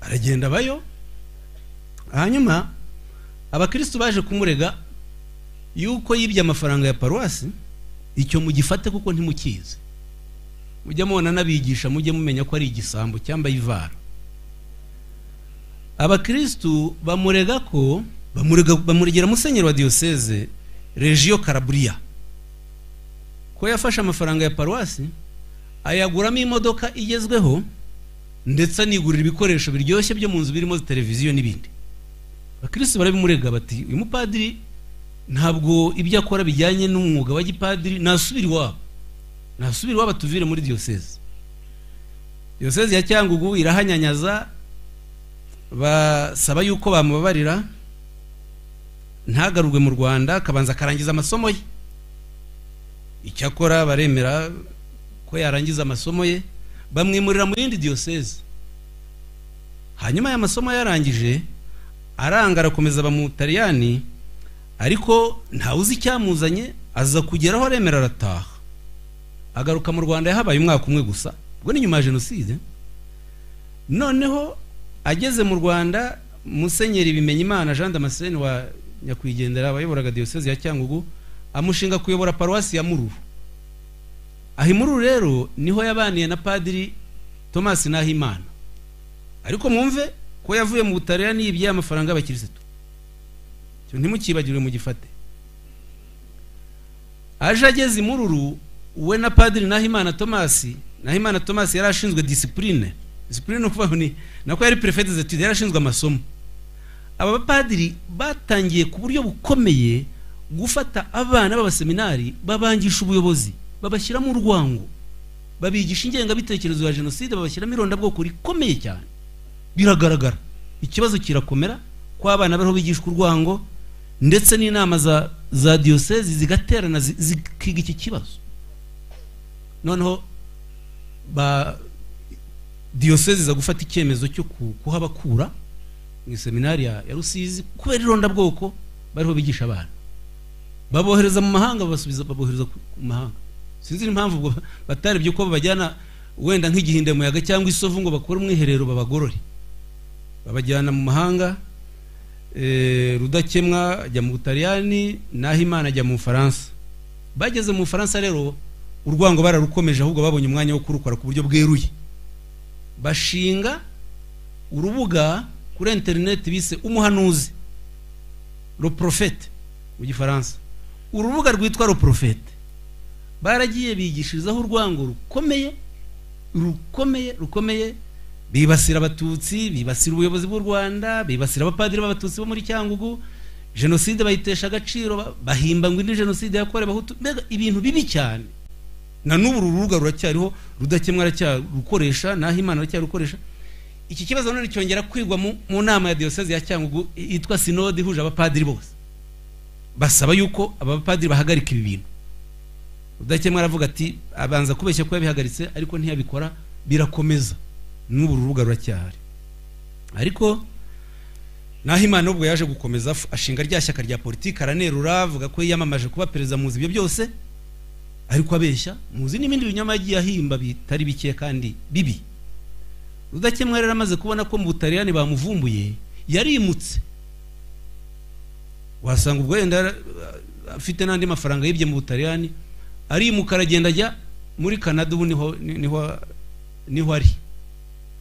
Speaker 1: aragenda bayo hanyuma abakristu baje kumurega yuko yibye amafaranga ya paruwasi icyo mugifate kuko ntimukizi mujye mubona n'abigisha mujye mumenya ko ari igisambo cyambaye ivara abakristu bamurega ko bamurega bamuregera musenyeri wa diyoseze regio karaburiya ko yafashe amafaranga ya paruwasi ayaguramo imodoka igezweho ndetse anigurira ibikoresho biryoshye byo mu nzu birimo televiziyo n'ibindi abakristo barabimurega bati uyu mupadiri ntabwo ibyo akora bijyanye n'umwuga wa gipadiri nasubira iwabo nasubira iwabo atuvire muri diyoseze diyoseze ya cyangugu irahanyanyaza basaba yuko bamubabarira ntagarurwe mu rwanda akabanza akarangiza amasomo ye icyakora baremera ko yarangiza amasomo ye bamwimurira mu yindi diyoseze hanyuma aya masomo yarangije aranga arakomeza bamutaliyani ariko ntawe uzi icyamuzanye aza kugeraho aremera arataha agaruka mu rwanda yahabaye umwaka umwe gusa ubwo ni nyuma ya jenoside noneho ageze mu rwanda musenyeri bimenyimana jean damascene wa nyakwigendera wayoboraga diyoseze ya cyangugu amushinga kuyobora paruwasi ya mururu aha imururu rero niho yabaniye na padiri tomasi nahimana ariko mwumve ko yavuye mu butaliyani niyibye amafaranga y'abakirisitu Icyo ntimukibagirwe mugifate aje ageze imururu we na padiri nahimana tomasi nahimana tomasi yari ashinzwe disipurine disipurine ni ukuvuga ngo ni nako yari perefete zetude yari ashinzwe amasomo aba bapadiri batangiye ku buryo bukomeye gufata abana b'abaseminari babangisha ubuyobozi babashyiramo urwango babigisha ingengabitekerezo ya jenoside babashyiramo irondabwoko rikomeye cyane biragaragara ikibazo kirakomera ko abana bariho bigishwa urwango ndetse n'inama za za diyosezi zigaterana zi- zikiga iki kibazo noneho ba diyosezi iza gufata icyemezo cyo ku- kuhabakura mu iseminari ya ya rusizi kubera irondabwoko bariho bigisha abana babohereza mu mahanga babasubiza babohereza ku ku mahanga sinzi impamvu ubwo batarebye uko babajyana wenda nk'igihinde muyaga cyangwa isovu ngo bakore umwiherero babagorore babajyana mu mahanga eh, rudakemwa ajya mu butaliyani naho imana ajya mu bufaransa bageze mu bufaransa rero urwango bararukomeje ahubwo babonye umwanya wo kurukora ku buryo bweruye bashinga urubuga kuri interineti bise umuhanuzi le prophète mu gifaransa urubuga rwitwa le prophète baragiye bigishirizaho urwango rukomeye rukomeye rukomeye bibasira abatutsi bibasira ubuyobozi bw'u rwanda bibasira abapadiri b'abatutsi bo muri cyangugu jenoside bayitesha agaciro ba- bahimba ngo indi jenoside yakorewe abahutu mbega ibintu bibi cyane na n'ubu uru rubuga ruracyariho rudakemwa aracyarukoresha naho imana aracyarukoresha iki kibazo none cyongera kwigwa mu mu nama ya diyoseze ya cyangugu yitwa sinode ihuje abapadiri bose basaba yuko abapadiri bahagarika ibi bintu udakemwa aravuga ati abanza kubeshya ko yabihagaritse ariko ntiyabikora birakomeza n'ubu uru rubuga ruracyahari ariko naho imana ubwo yaje gukomeza f- ashinga rya shyaka rya politiki aranerura avuga ko yiyamamaje kuba perezida muzi ibyo byose ariko abeshya muzi n'ibindi binyoma yagiye ahimba bitari bike kandi bibi rudakemwa rero amaze kubona ko mu butaliyani bamuvumbuye yarimutse wasanga ubwo yenda yara- afite n'andi mafaranga yibye mu butaliyani arimuka aragenda ajya muri canada ubu niho ni- niho niho ari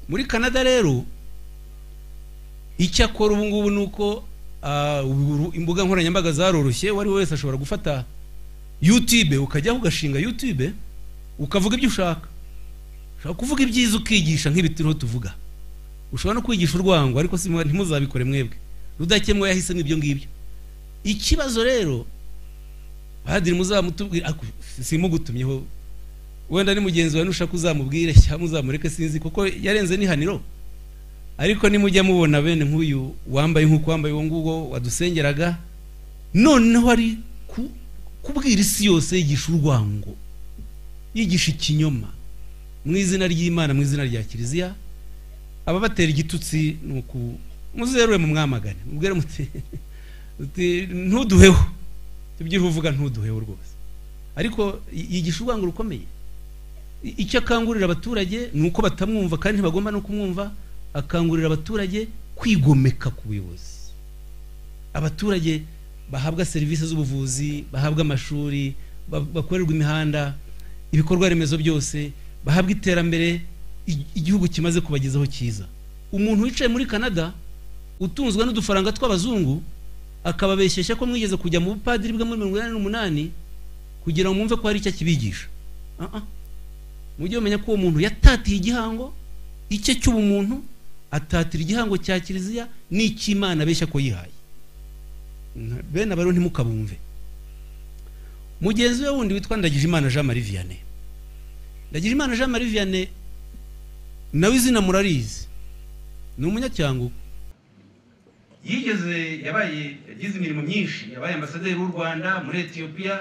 Speaker 1: muri canada rero icyo akora ubu ngubu ni uko ah, ubu- imbuga nkoranyambaga zaroroshye uwo ari we wese ashobora gufata youtube ukajyaho ugashinga youtube ukavuga ibyo ushaka ushobora kuvuga ibyiza ukigisha nk'ibi turiho tuvuga ushobora no kwigisha urwango ariko si mwe- ntimuzabikore mwebwe rudakemwa yahisemo ibyo ngibyo ikibazo rero padiri muzamutubwira ako, simugutumyeho wenda ni mugenzi wawe nushaka uzamubwire cyangwa uzamureke sinzi kuko yarenze n'ihaniro ariko nimujya mubona bene nk'uyu wambaye nk'uko wambaye uwo nguwo wadusengeraga noneho ari ku- kubwira isi yose yigisha urwango yigisha ikinyoma mu izina ry'imana mu izina rya kiliziya ababatera igitutsi ni uku muzeruwe mu mwamagane mubwire muti uti, ntuduheho tubyiho uvuga ntuduheho rwose ariko y- yigisha urwango rukomeye I- icyo akangurira abaturage ni uko batamwumva kandi ntibagomba no kumwumva akangurira abaturage kwigomeka ku buyobozi abaturage bahabwa serivisi z'ubuvuzi bahabwa amashuri ba- bakorerwa imihanda ibikorwa remezo byose bahabwa iterambere i- igihugu kimaze kubagezaho cyiza umuntu wicaye muri canada utunzwe n'udufaranga tw'abazungu akababeshyeshya ko mwigeze kujya mu bupadiri bwe muri mirongo inani n'umunani kugira ngo mwumve ko hari icyo akibigisha Ah, ah. mujye mumenya ko uwo muntu yatatiye igihango icye cy'ubumuntu atatira igihango cya kiliziya n'icy'imana abeshya ko yihaye Nka- bene aba rero ntimukabumve mugenzi we wundi witwa ndagijimana jean marie vianney ndagijimana jean marie vianney nawe izina murarizi ni umunyacyangugu yigeze yabaye yagize imirimo myinshi yabaye ambasaderi w'u rwanda muri etiyopiya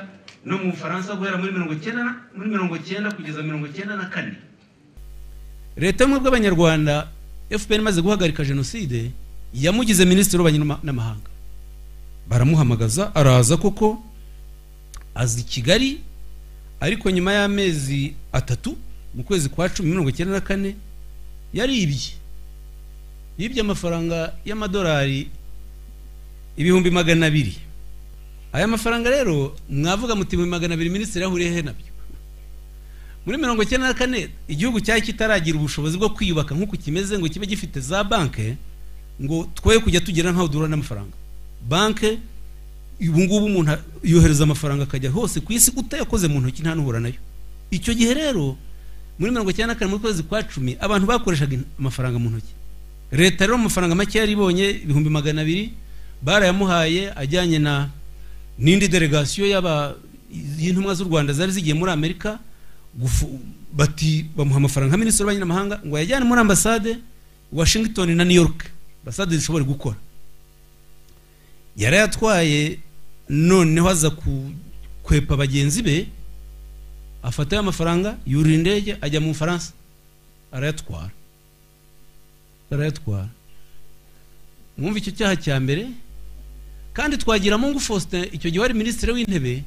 Speaker 1: no mu bufaransa guhera muri mirongo icyenda na- muri mirongo icyenda kugeza mirongo icyenda na kane leta y'ubumwe bw'abanyarwanda fpr imaze guhagarika jenoside yamugize minisitiri w'ububanyi n'ama- n'amahanga baramuhamagaza araza koko aza i kigali ariko nyuma y'amezi atatu mu kwezi kwa cumi mirongo icyenda na kane yaribye yibye amafaranga y'amadolari ibihumbi magana abiri aya mafaranga rero mwavuga muti mu magana abiri minisitiri yahuriye he nabyo muri mirongo icyenda na kane igihugu cyari kitaragira ubushobozi bwo kwiyubaka nk'uku kimeze ngo kibe gifite za banke ngo twoye kujya tugira nkaho duhura n'amafaranga banke ubu ngubu umuntu yohereza amafaranga akajya hose ku isi utayakoze mu ntoki nta n'uhura nayo icyo gihe rero muri mirongo icyenda na kane mu kwezi kwa cumi abantu bakoreshaga amafaranga mu ntoki leta rero amafaranga make yari ibonye ibihumbi magana abiri barayamuhaye ajyanye na n'indi delegasiyo y'aba y'intumwa z'u rwanda zari zigiye muri amerika gufu- bati bamuha amafaranga nka minisitiri w'ububanyi n'amahanga ngo ayajyane muri ambasade washington na new york ambasade zishobora gukora yarayatwaye noneho aza ku- kwepa bagenzi be afata ayo mafaranga yurira indege ajya mu bufaransa arayatwara arayatwara mwumva icyo cyaha cya mbere kandi twagira mungu faustin icyo gihe wari minisitiri w'intebe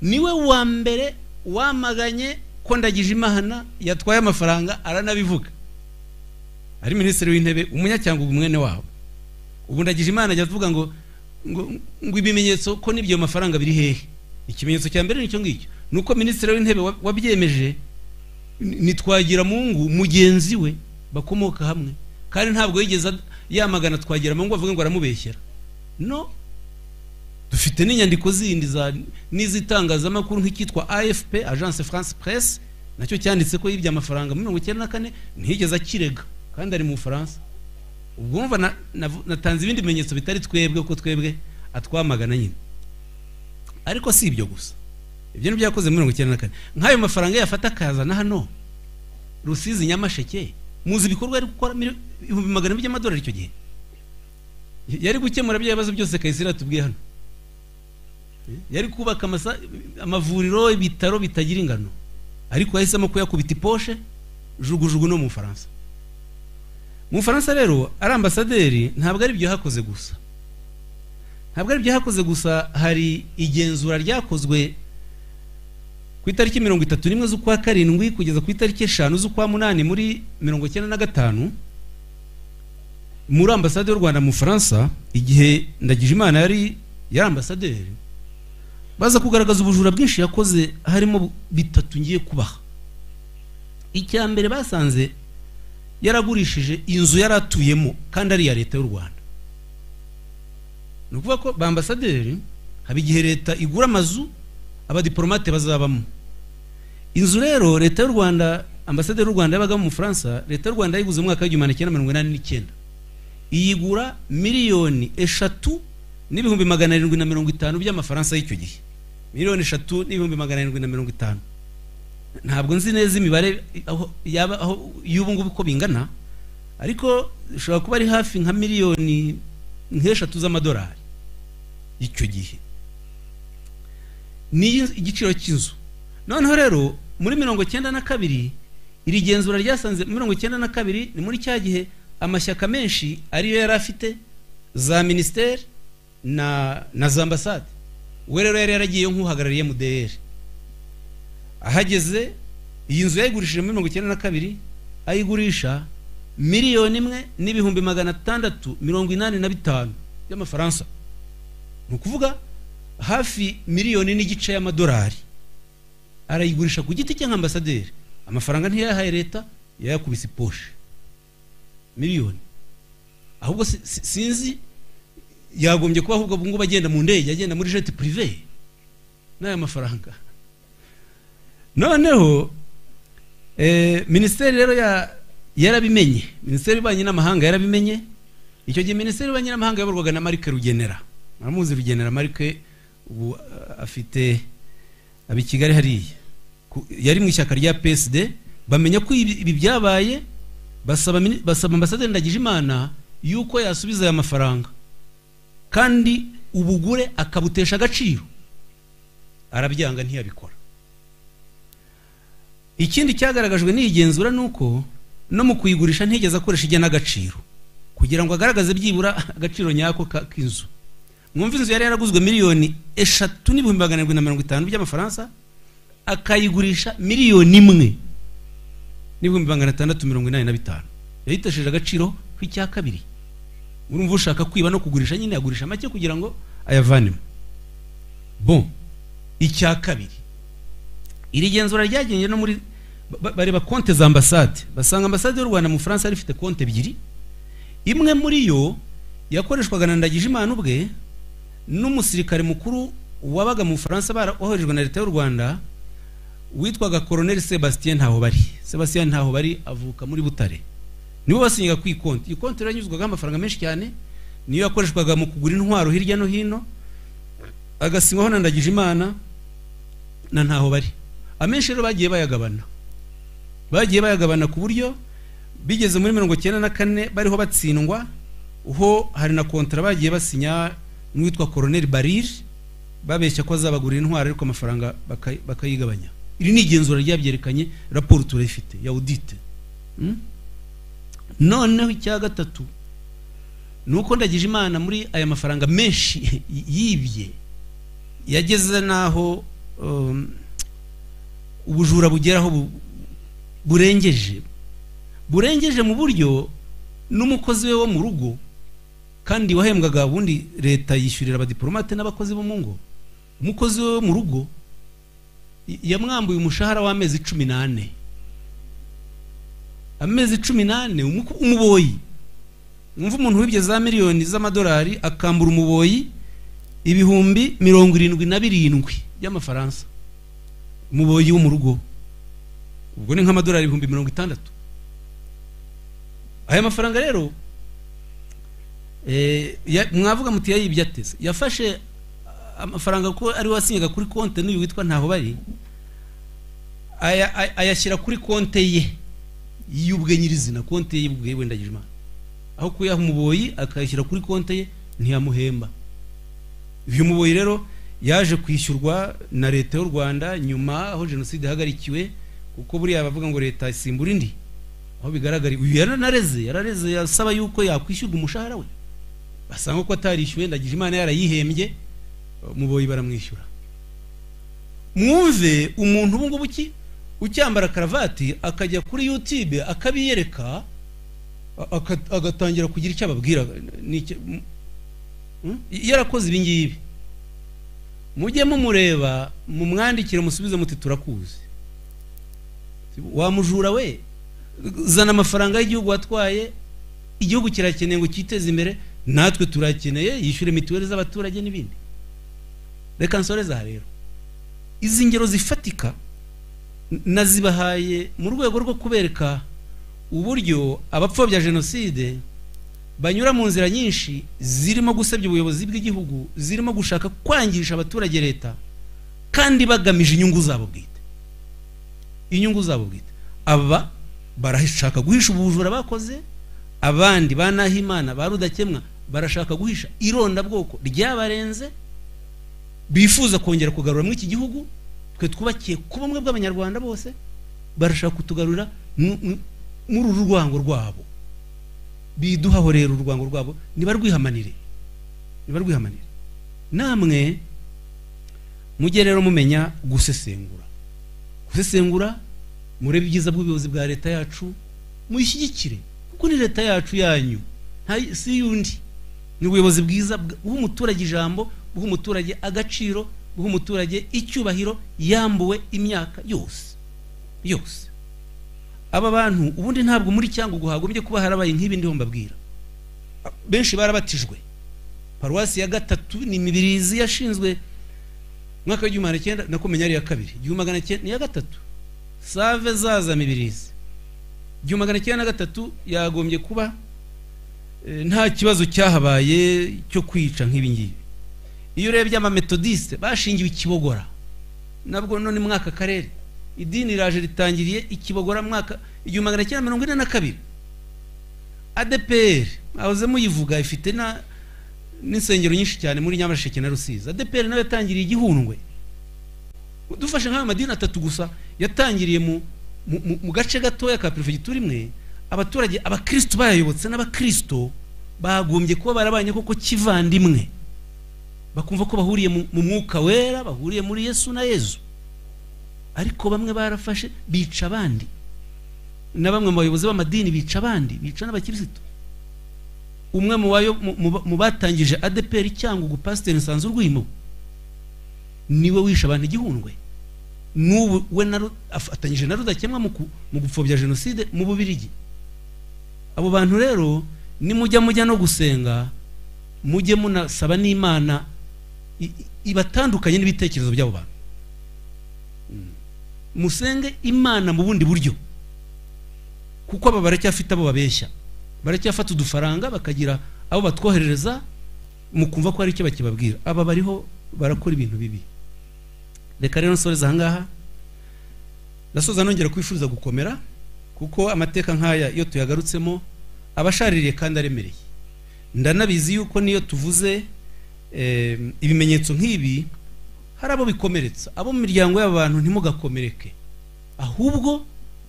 Speaker 1: niwe wa mbere wamaganye ko ndagije imana yatwaye amafaranga aranabivuga ari minisitiri w'intebe umunyacyangugu mwene wabo ubu ndagije imana ajya avuga ngo ngo ngo ibimenyetso ko n'ibyo mafaranga biri hehe ikimenyetso cya mbere ni icyo ngicyo ni uko minisitiri w'intebe wa- wabyemeje ni- ni twagiramungu mugenzi we bakomoka hamwe kandi ntabwo yigeze ad- yamagana twagiramungu avuga ngo aramubeshyera no dufite n'inyandiko zindi za n'izitangazamakuru nk'icyitwa afp agence france presse nacyo cyanditse ko yibye amafaranga muri mirongo icyenda na kane ntiyigeze akirega kandi ari mu bufaransa ubwo wumva na- navu- natanze ibindi bimenyetso bitari twebwe ko twebwe atwamagana nyine ariko si ibyo gusa ibyo ni byakoze muri mirongo icyenda na kane nk'ayo mafaranga yafata akazana hano rusizi nyamasheke muzi ibikorwa ari gukora mil- ibihumbi magana abiri by'amadolari icyo gihe yari gukemura bya bibazo byose kayisire yatubwiye hano yari kubaka amasa- amavuriro ibitaro bitagira ingano ariko yahisemo kuyakubita iposhe jugujugu no mu bufaransa mu bufaransa rero ari ambasaderi ntabwo ari ibyo hakoze gusa ntabwo ari ibyo hakoze gusa hari igenzura ryakozwe ku itariki mirongo itatu n'imwe z'ukwa karindwi kugeza ku itariki eshanu z'ukwa munani muri mirongo icyenda na gatanu muri ambasade y'u rwanda mu bufaransa igihe ndagijimana yari yari ambasaderi baza kugaragaza ubujura bwinshi yakoze harimo bitatu ngiye kubaha icya mbere basanze yaragurishije inzu yari atuyemo kandi ari iya leta y'u rwanda ni ukuvuga ko ba ambasaderi haba igihe leta igura amazu abadiporomate bazabamo inzu rero leta y'u rwanda ambasaderi y'u rwanda yabagamo mu bufaransa leta y'u rwanda yayiguze mu mwaka w'igihumbi magana cyenda mirongo inani n'icyenda iyigura miliyoni eshatu n'ibihumbi magana arindwi na mirongo itanu by'amafaransa y'icyo gihe miliyoni eshatu n'ibihumbi magana arindwi na mirongo itanu ntabwo nzi neza imibare aho yaba aho y'ubu ngubu uko bingana ariko ishobora kuba ari hafi nka miliyoni nk'eshatu z'amadolari icyo gihe ni igiciro cy'inzu noneho rero muri mirongo icyenda na kabiri iri genzura ryasanze mirongo icyenda na kabiri ni muri cya gihe amashyaka menshi ariyo yari afite za minisiteri na na za ambasade we rero yari yaragiyeyo nk'uhagarariye mudeyeri ahageze iyi nzu yayigurishije muri mirongo icyenda na kabiri ayigurisha miliyoni imwe n'ibihumbi magana atandatu mirongo inani na bitanu by'amafaransa ni ukuvuga hafi miliyoni n'igice y'amadolari arayigurisha ku giti cye nk'ambasaderi amafaranga ntiyayahaye leta yayakubise poshe miliyoni ahubwo si- si- sinzi yagombye kuba ahubwo ubungubu agenda mu ndege agenda muri jeti purive n'aya mafaranga noneho eh, minisiteri rero ya- yarabimenye minisiteri y'ububanyi n'amahanga yarabimenye icyo gihe minisiteri y'ububanyi n'amahanga yayoborwaga na marike rugenera muramuzi rugenera marike ubu eh, afite aba i kigali hariya Ku- yari mu ishyaka rya psd bamenya ko ibi ibi byabaye basaba mini- basaba ambasaderi ndagijimana yuko yasubiza aya mafaranga kandi ubugure akabutesha agaciro arabyanga ntiyabikora ikindi cyagaragajwe n'igenzura ni uko no mu kuyigurisha ntigeze akoresha igenagaciro kugira ngo agaragaze byibura agaciro nyako ka- k'inzu mwumva inzu yari yaraguzwe miliyoni eshatu n'ibihumbi magana arindwi na mirongo itanu by'amafaransa akayigurisha miliyoni imwe n'ibihumbi magana atandatu mirongo inani na bitanu yayitesheje agaciro k'icya kabiri urumva ushaka kwiba no kugurisha nyine yagurisha make kugira ngo ayavanemo bo icya kabiri iri genzura ryagenye no muri ba- bareba konte za ambasade basanga ambasade y'u rwanda mu bufaransa yari ifite konte ebyiri imwe muri yo yakoreshwaga na ndagijimana ubwe n'umusirikare mukuru wabaga mu bufaransa baroherejwe na leta y'u rwanda witwaga koroneli sebastien ntahobari sebastien ntahobari avuka muri butare nibo basinyaga ku ikonti iyi konti yaranyuzwagaho amafaranga menshi cyane niyo yakoreshwaga mu kugura intwaro hirya no hino agasinywaho na ndagijimana na ntahobari amenshi rero bagiye bayagabana bagiye bayagabana ku buryo bigeze muri mirongo icyenda na kane bariho batsindwa ho hari na kontara bagiye basinya n'uwitwa koroneli barire babeshya ko azabagurira intwaro ariko amafaranga baka- bakayigabanya iri ni igenzura ryabyerekanye raporo turayifite ya audite Mm? noneho icya gatatu ni uko ndagije imana muri aya mafaranga menshi yibye yageze n'aho um, ubujura bugeraho bu- burengeje burengeje mu buryo n'umukozi we wo mu rugo kandi wahembwaga ubundi leta yishyurira abadiporomate n'abakozi bo mu ngo umukozi we wo mu rugo y- yamwambuye umushahara w'amezi cumi n'ane amezi cumi n'ane umuko- umuboyi mwumva umuntu wibye za miliyoni z'amadolari akambura umuboyi ibihumbi mirongo irindwi na birindwi by'amafaransa umuboyi wo mu rugo ubwo ni nk'amadolari ibihumbi mirongo itandatu aya mafaranga rero eh, ya- mwavuga muti yayibye ateze yafashe ah, amafaranga ko ari we wasinyaga kuri konte n'uyu witwa ntaho bari aya- ay- ayashyira kuri konte ye y'ubwe nyirizina konte ye y'ubwe yiwe ndagijimana aho kuyaha umuboyi akayashyira kuri konte ye ntiyamuhemba uyu muboyi rero yaje kwishyurwa na leta y'u rwanda nyuma aho jenoside ihagarikiwe kuko buriya bavuga ngo leta isimbura indi aho bigaragara uyu yaranareze yarareze yasaba yuko yakwishyurwa umushahara we basanga ko atarishyuwe ndagije imana yarayihembye muboyi baramwishyura mwumve umuntu ubu ngubu uki- ucyambara karavati akajya kuri yutube akabiyereka a- aka- agatangira kugira icyo ababwira ni icyo- m- m- yarakoze ibi ngibi mujye mumureba mumwandikire musubize muti turakuzi wa mujura we zana amafaranga y'igihugu watwaye igihugu kirakeneye ngo cyiteze imbere natwe turakeneye yishyure mituweli z'abaturage n'ibindi reka nsoreze aha rero izi ngero zifatika n- nazibahaye mu rwego rwo kubereka uburyo abapfobya jenoside banyura mu nzira nyinshi zirimo gusebya ubuyobozi bw'igihugu zirimo gushaka kwangisha abaturage leta kandi bagamije inyungu zabo bwite inyungu zabo bwite aba barashaka guhisha ubujura bakoze abandi ba Nahimana ba Rudakemwa barashaka guhisha irondabwoko ryabarenze bifuza kongera kugarura muri iki gihugu twe twubakiye ku bumwe bw'abanyarwanda bose barashaka kutugarura mu- mu- muri uru rwango rwabo biduhaho rero urwango rwabo nibarwihamanire nibarwihamanire namwe mujye rero mumenya gusesengura gusesengura murebe ibyiza bw'ubuyobozi bwa leta yacu muyishyigikire kuko ni leta yacu yanyu nta- si y'undi ni ubuyobozi bwiza bw- buha umuturage ijambo buha umuturage agaciro buha umuturage icyubahiro yambuwe imyaka yose yose aba bantu ubundi ntabwo muri cyangwa guhagombye kuba harabaye nk'ibi ndiho mbabwira benshi barabatijwe paruwasi ya gatatu ni imibirizi yashinzwe mwaka w'igihumbi magana cyenda nakumenya ari iya kabiri igihumbi magana cyenda ni iya gatatu save zaza mibirizi igihumbi magana cyenda na gatatu yagombye kuba eh, nta kibazo cyahabaye cyo kwica nk'ibi ngibi iyo urebye abametodisite bashingiwe ikibogora nabwo none mwaka karere idini iraje ritangiriye ikibogora mwaka igihumbi magana cyenda mirongo ine na kabiri adeperi ahoze muyivuga ifite na n'insengero nyinshi cyane muri nyamasheke na rusizi adeperi nayo yatangiriye igihundwe dufashe nk'ayo madini atatu gusa yatangiriye mu, mu, mu, mu gace gatoya ka perefegitura imwe abaturage abakristo bayayobotse n'abakristo bagombye kuba barabanye koko kivandimwe bakumva ko bahuriye mu, mu mwuka wera bahuriye muri yesu na yezu ariko bamwe barafashe bica abandi na bamwe mu bayobozi b'amadini bica abandi bica n'abakirisitu umwe mu bayo- mu- mu- mu batangije adeperi cyangwa pasiteri nsanzurwimo niwe wishe abantu igihundwe n'ubu we na Ru- afatanyije na rudakemwa mu ku- mu gupfobya jenoside mu bubirigi abo bantu rero nimujya mujya no gusenga mujye munasaba n'imana i- i- ibatandukanye n'ibitekerezo by'abo bantu Mm. musenge imana mu bundi buryo kuko aba baracyafite abo babeshya baracyafata udufaranga bakagira abo batwoherereza mu kumva ko hari icyo bakibabwira aba bariho barakora ibintu bibi reka rero nsoreza ahangaha ndasoza nongera kwifuriza gukomera kuko amateka nk'aya iyo tuyagarutsemo aba ashaririye kandi aremereye ndanabizi yuko niyo tuvuze eh, ibimenyetso nk'ibi hari abo bikomeretsa abo mu miryango y'aba bantu ntimugakomereke ahubwo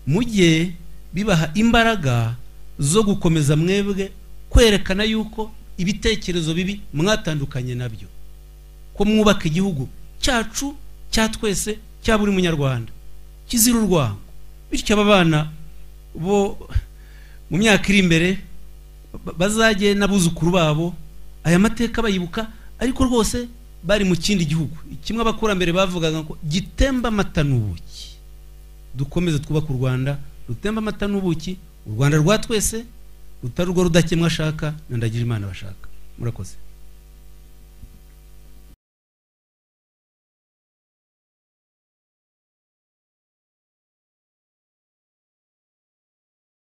Speaker 1: mujye bibaha imbaraga zo gukomeza mwebwe kwerekana yuko ibitekerezo bibi mwatandukanye nabyo ko mwubaka igihugu cyacu cya twese cya buri munyarwanda kizira urwango bityo aba bana bo mu myaka iri imbere ba- bazajye n'abuzukuru babo aya mateka bayibuka ariko rwose bari mu kindi gihugu kimwe abakurambere bavugaga ngo gitemba amata n'ubuki dukomeze twubake u rwanda rutemba amata n'ubuki u rwanda rwa twese rutari urwo rudakemwa ashaka na ndagira imana bashaka murakoze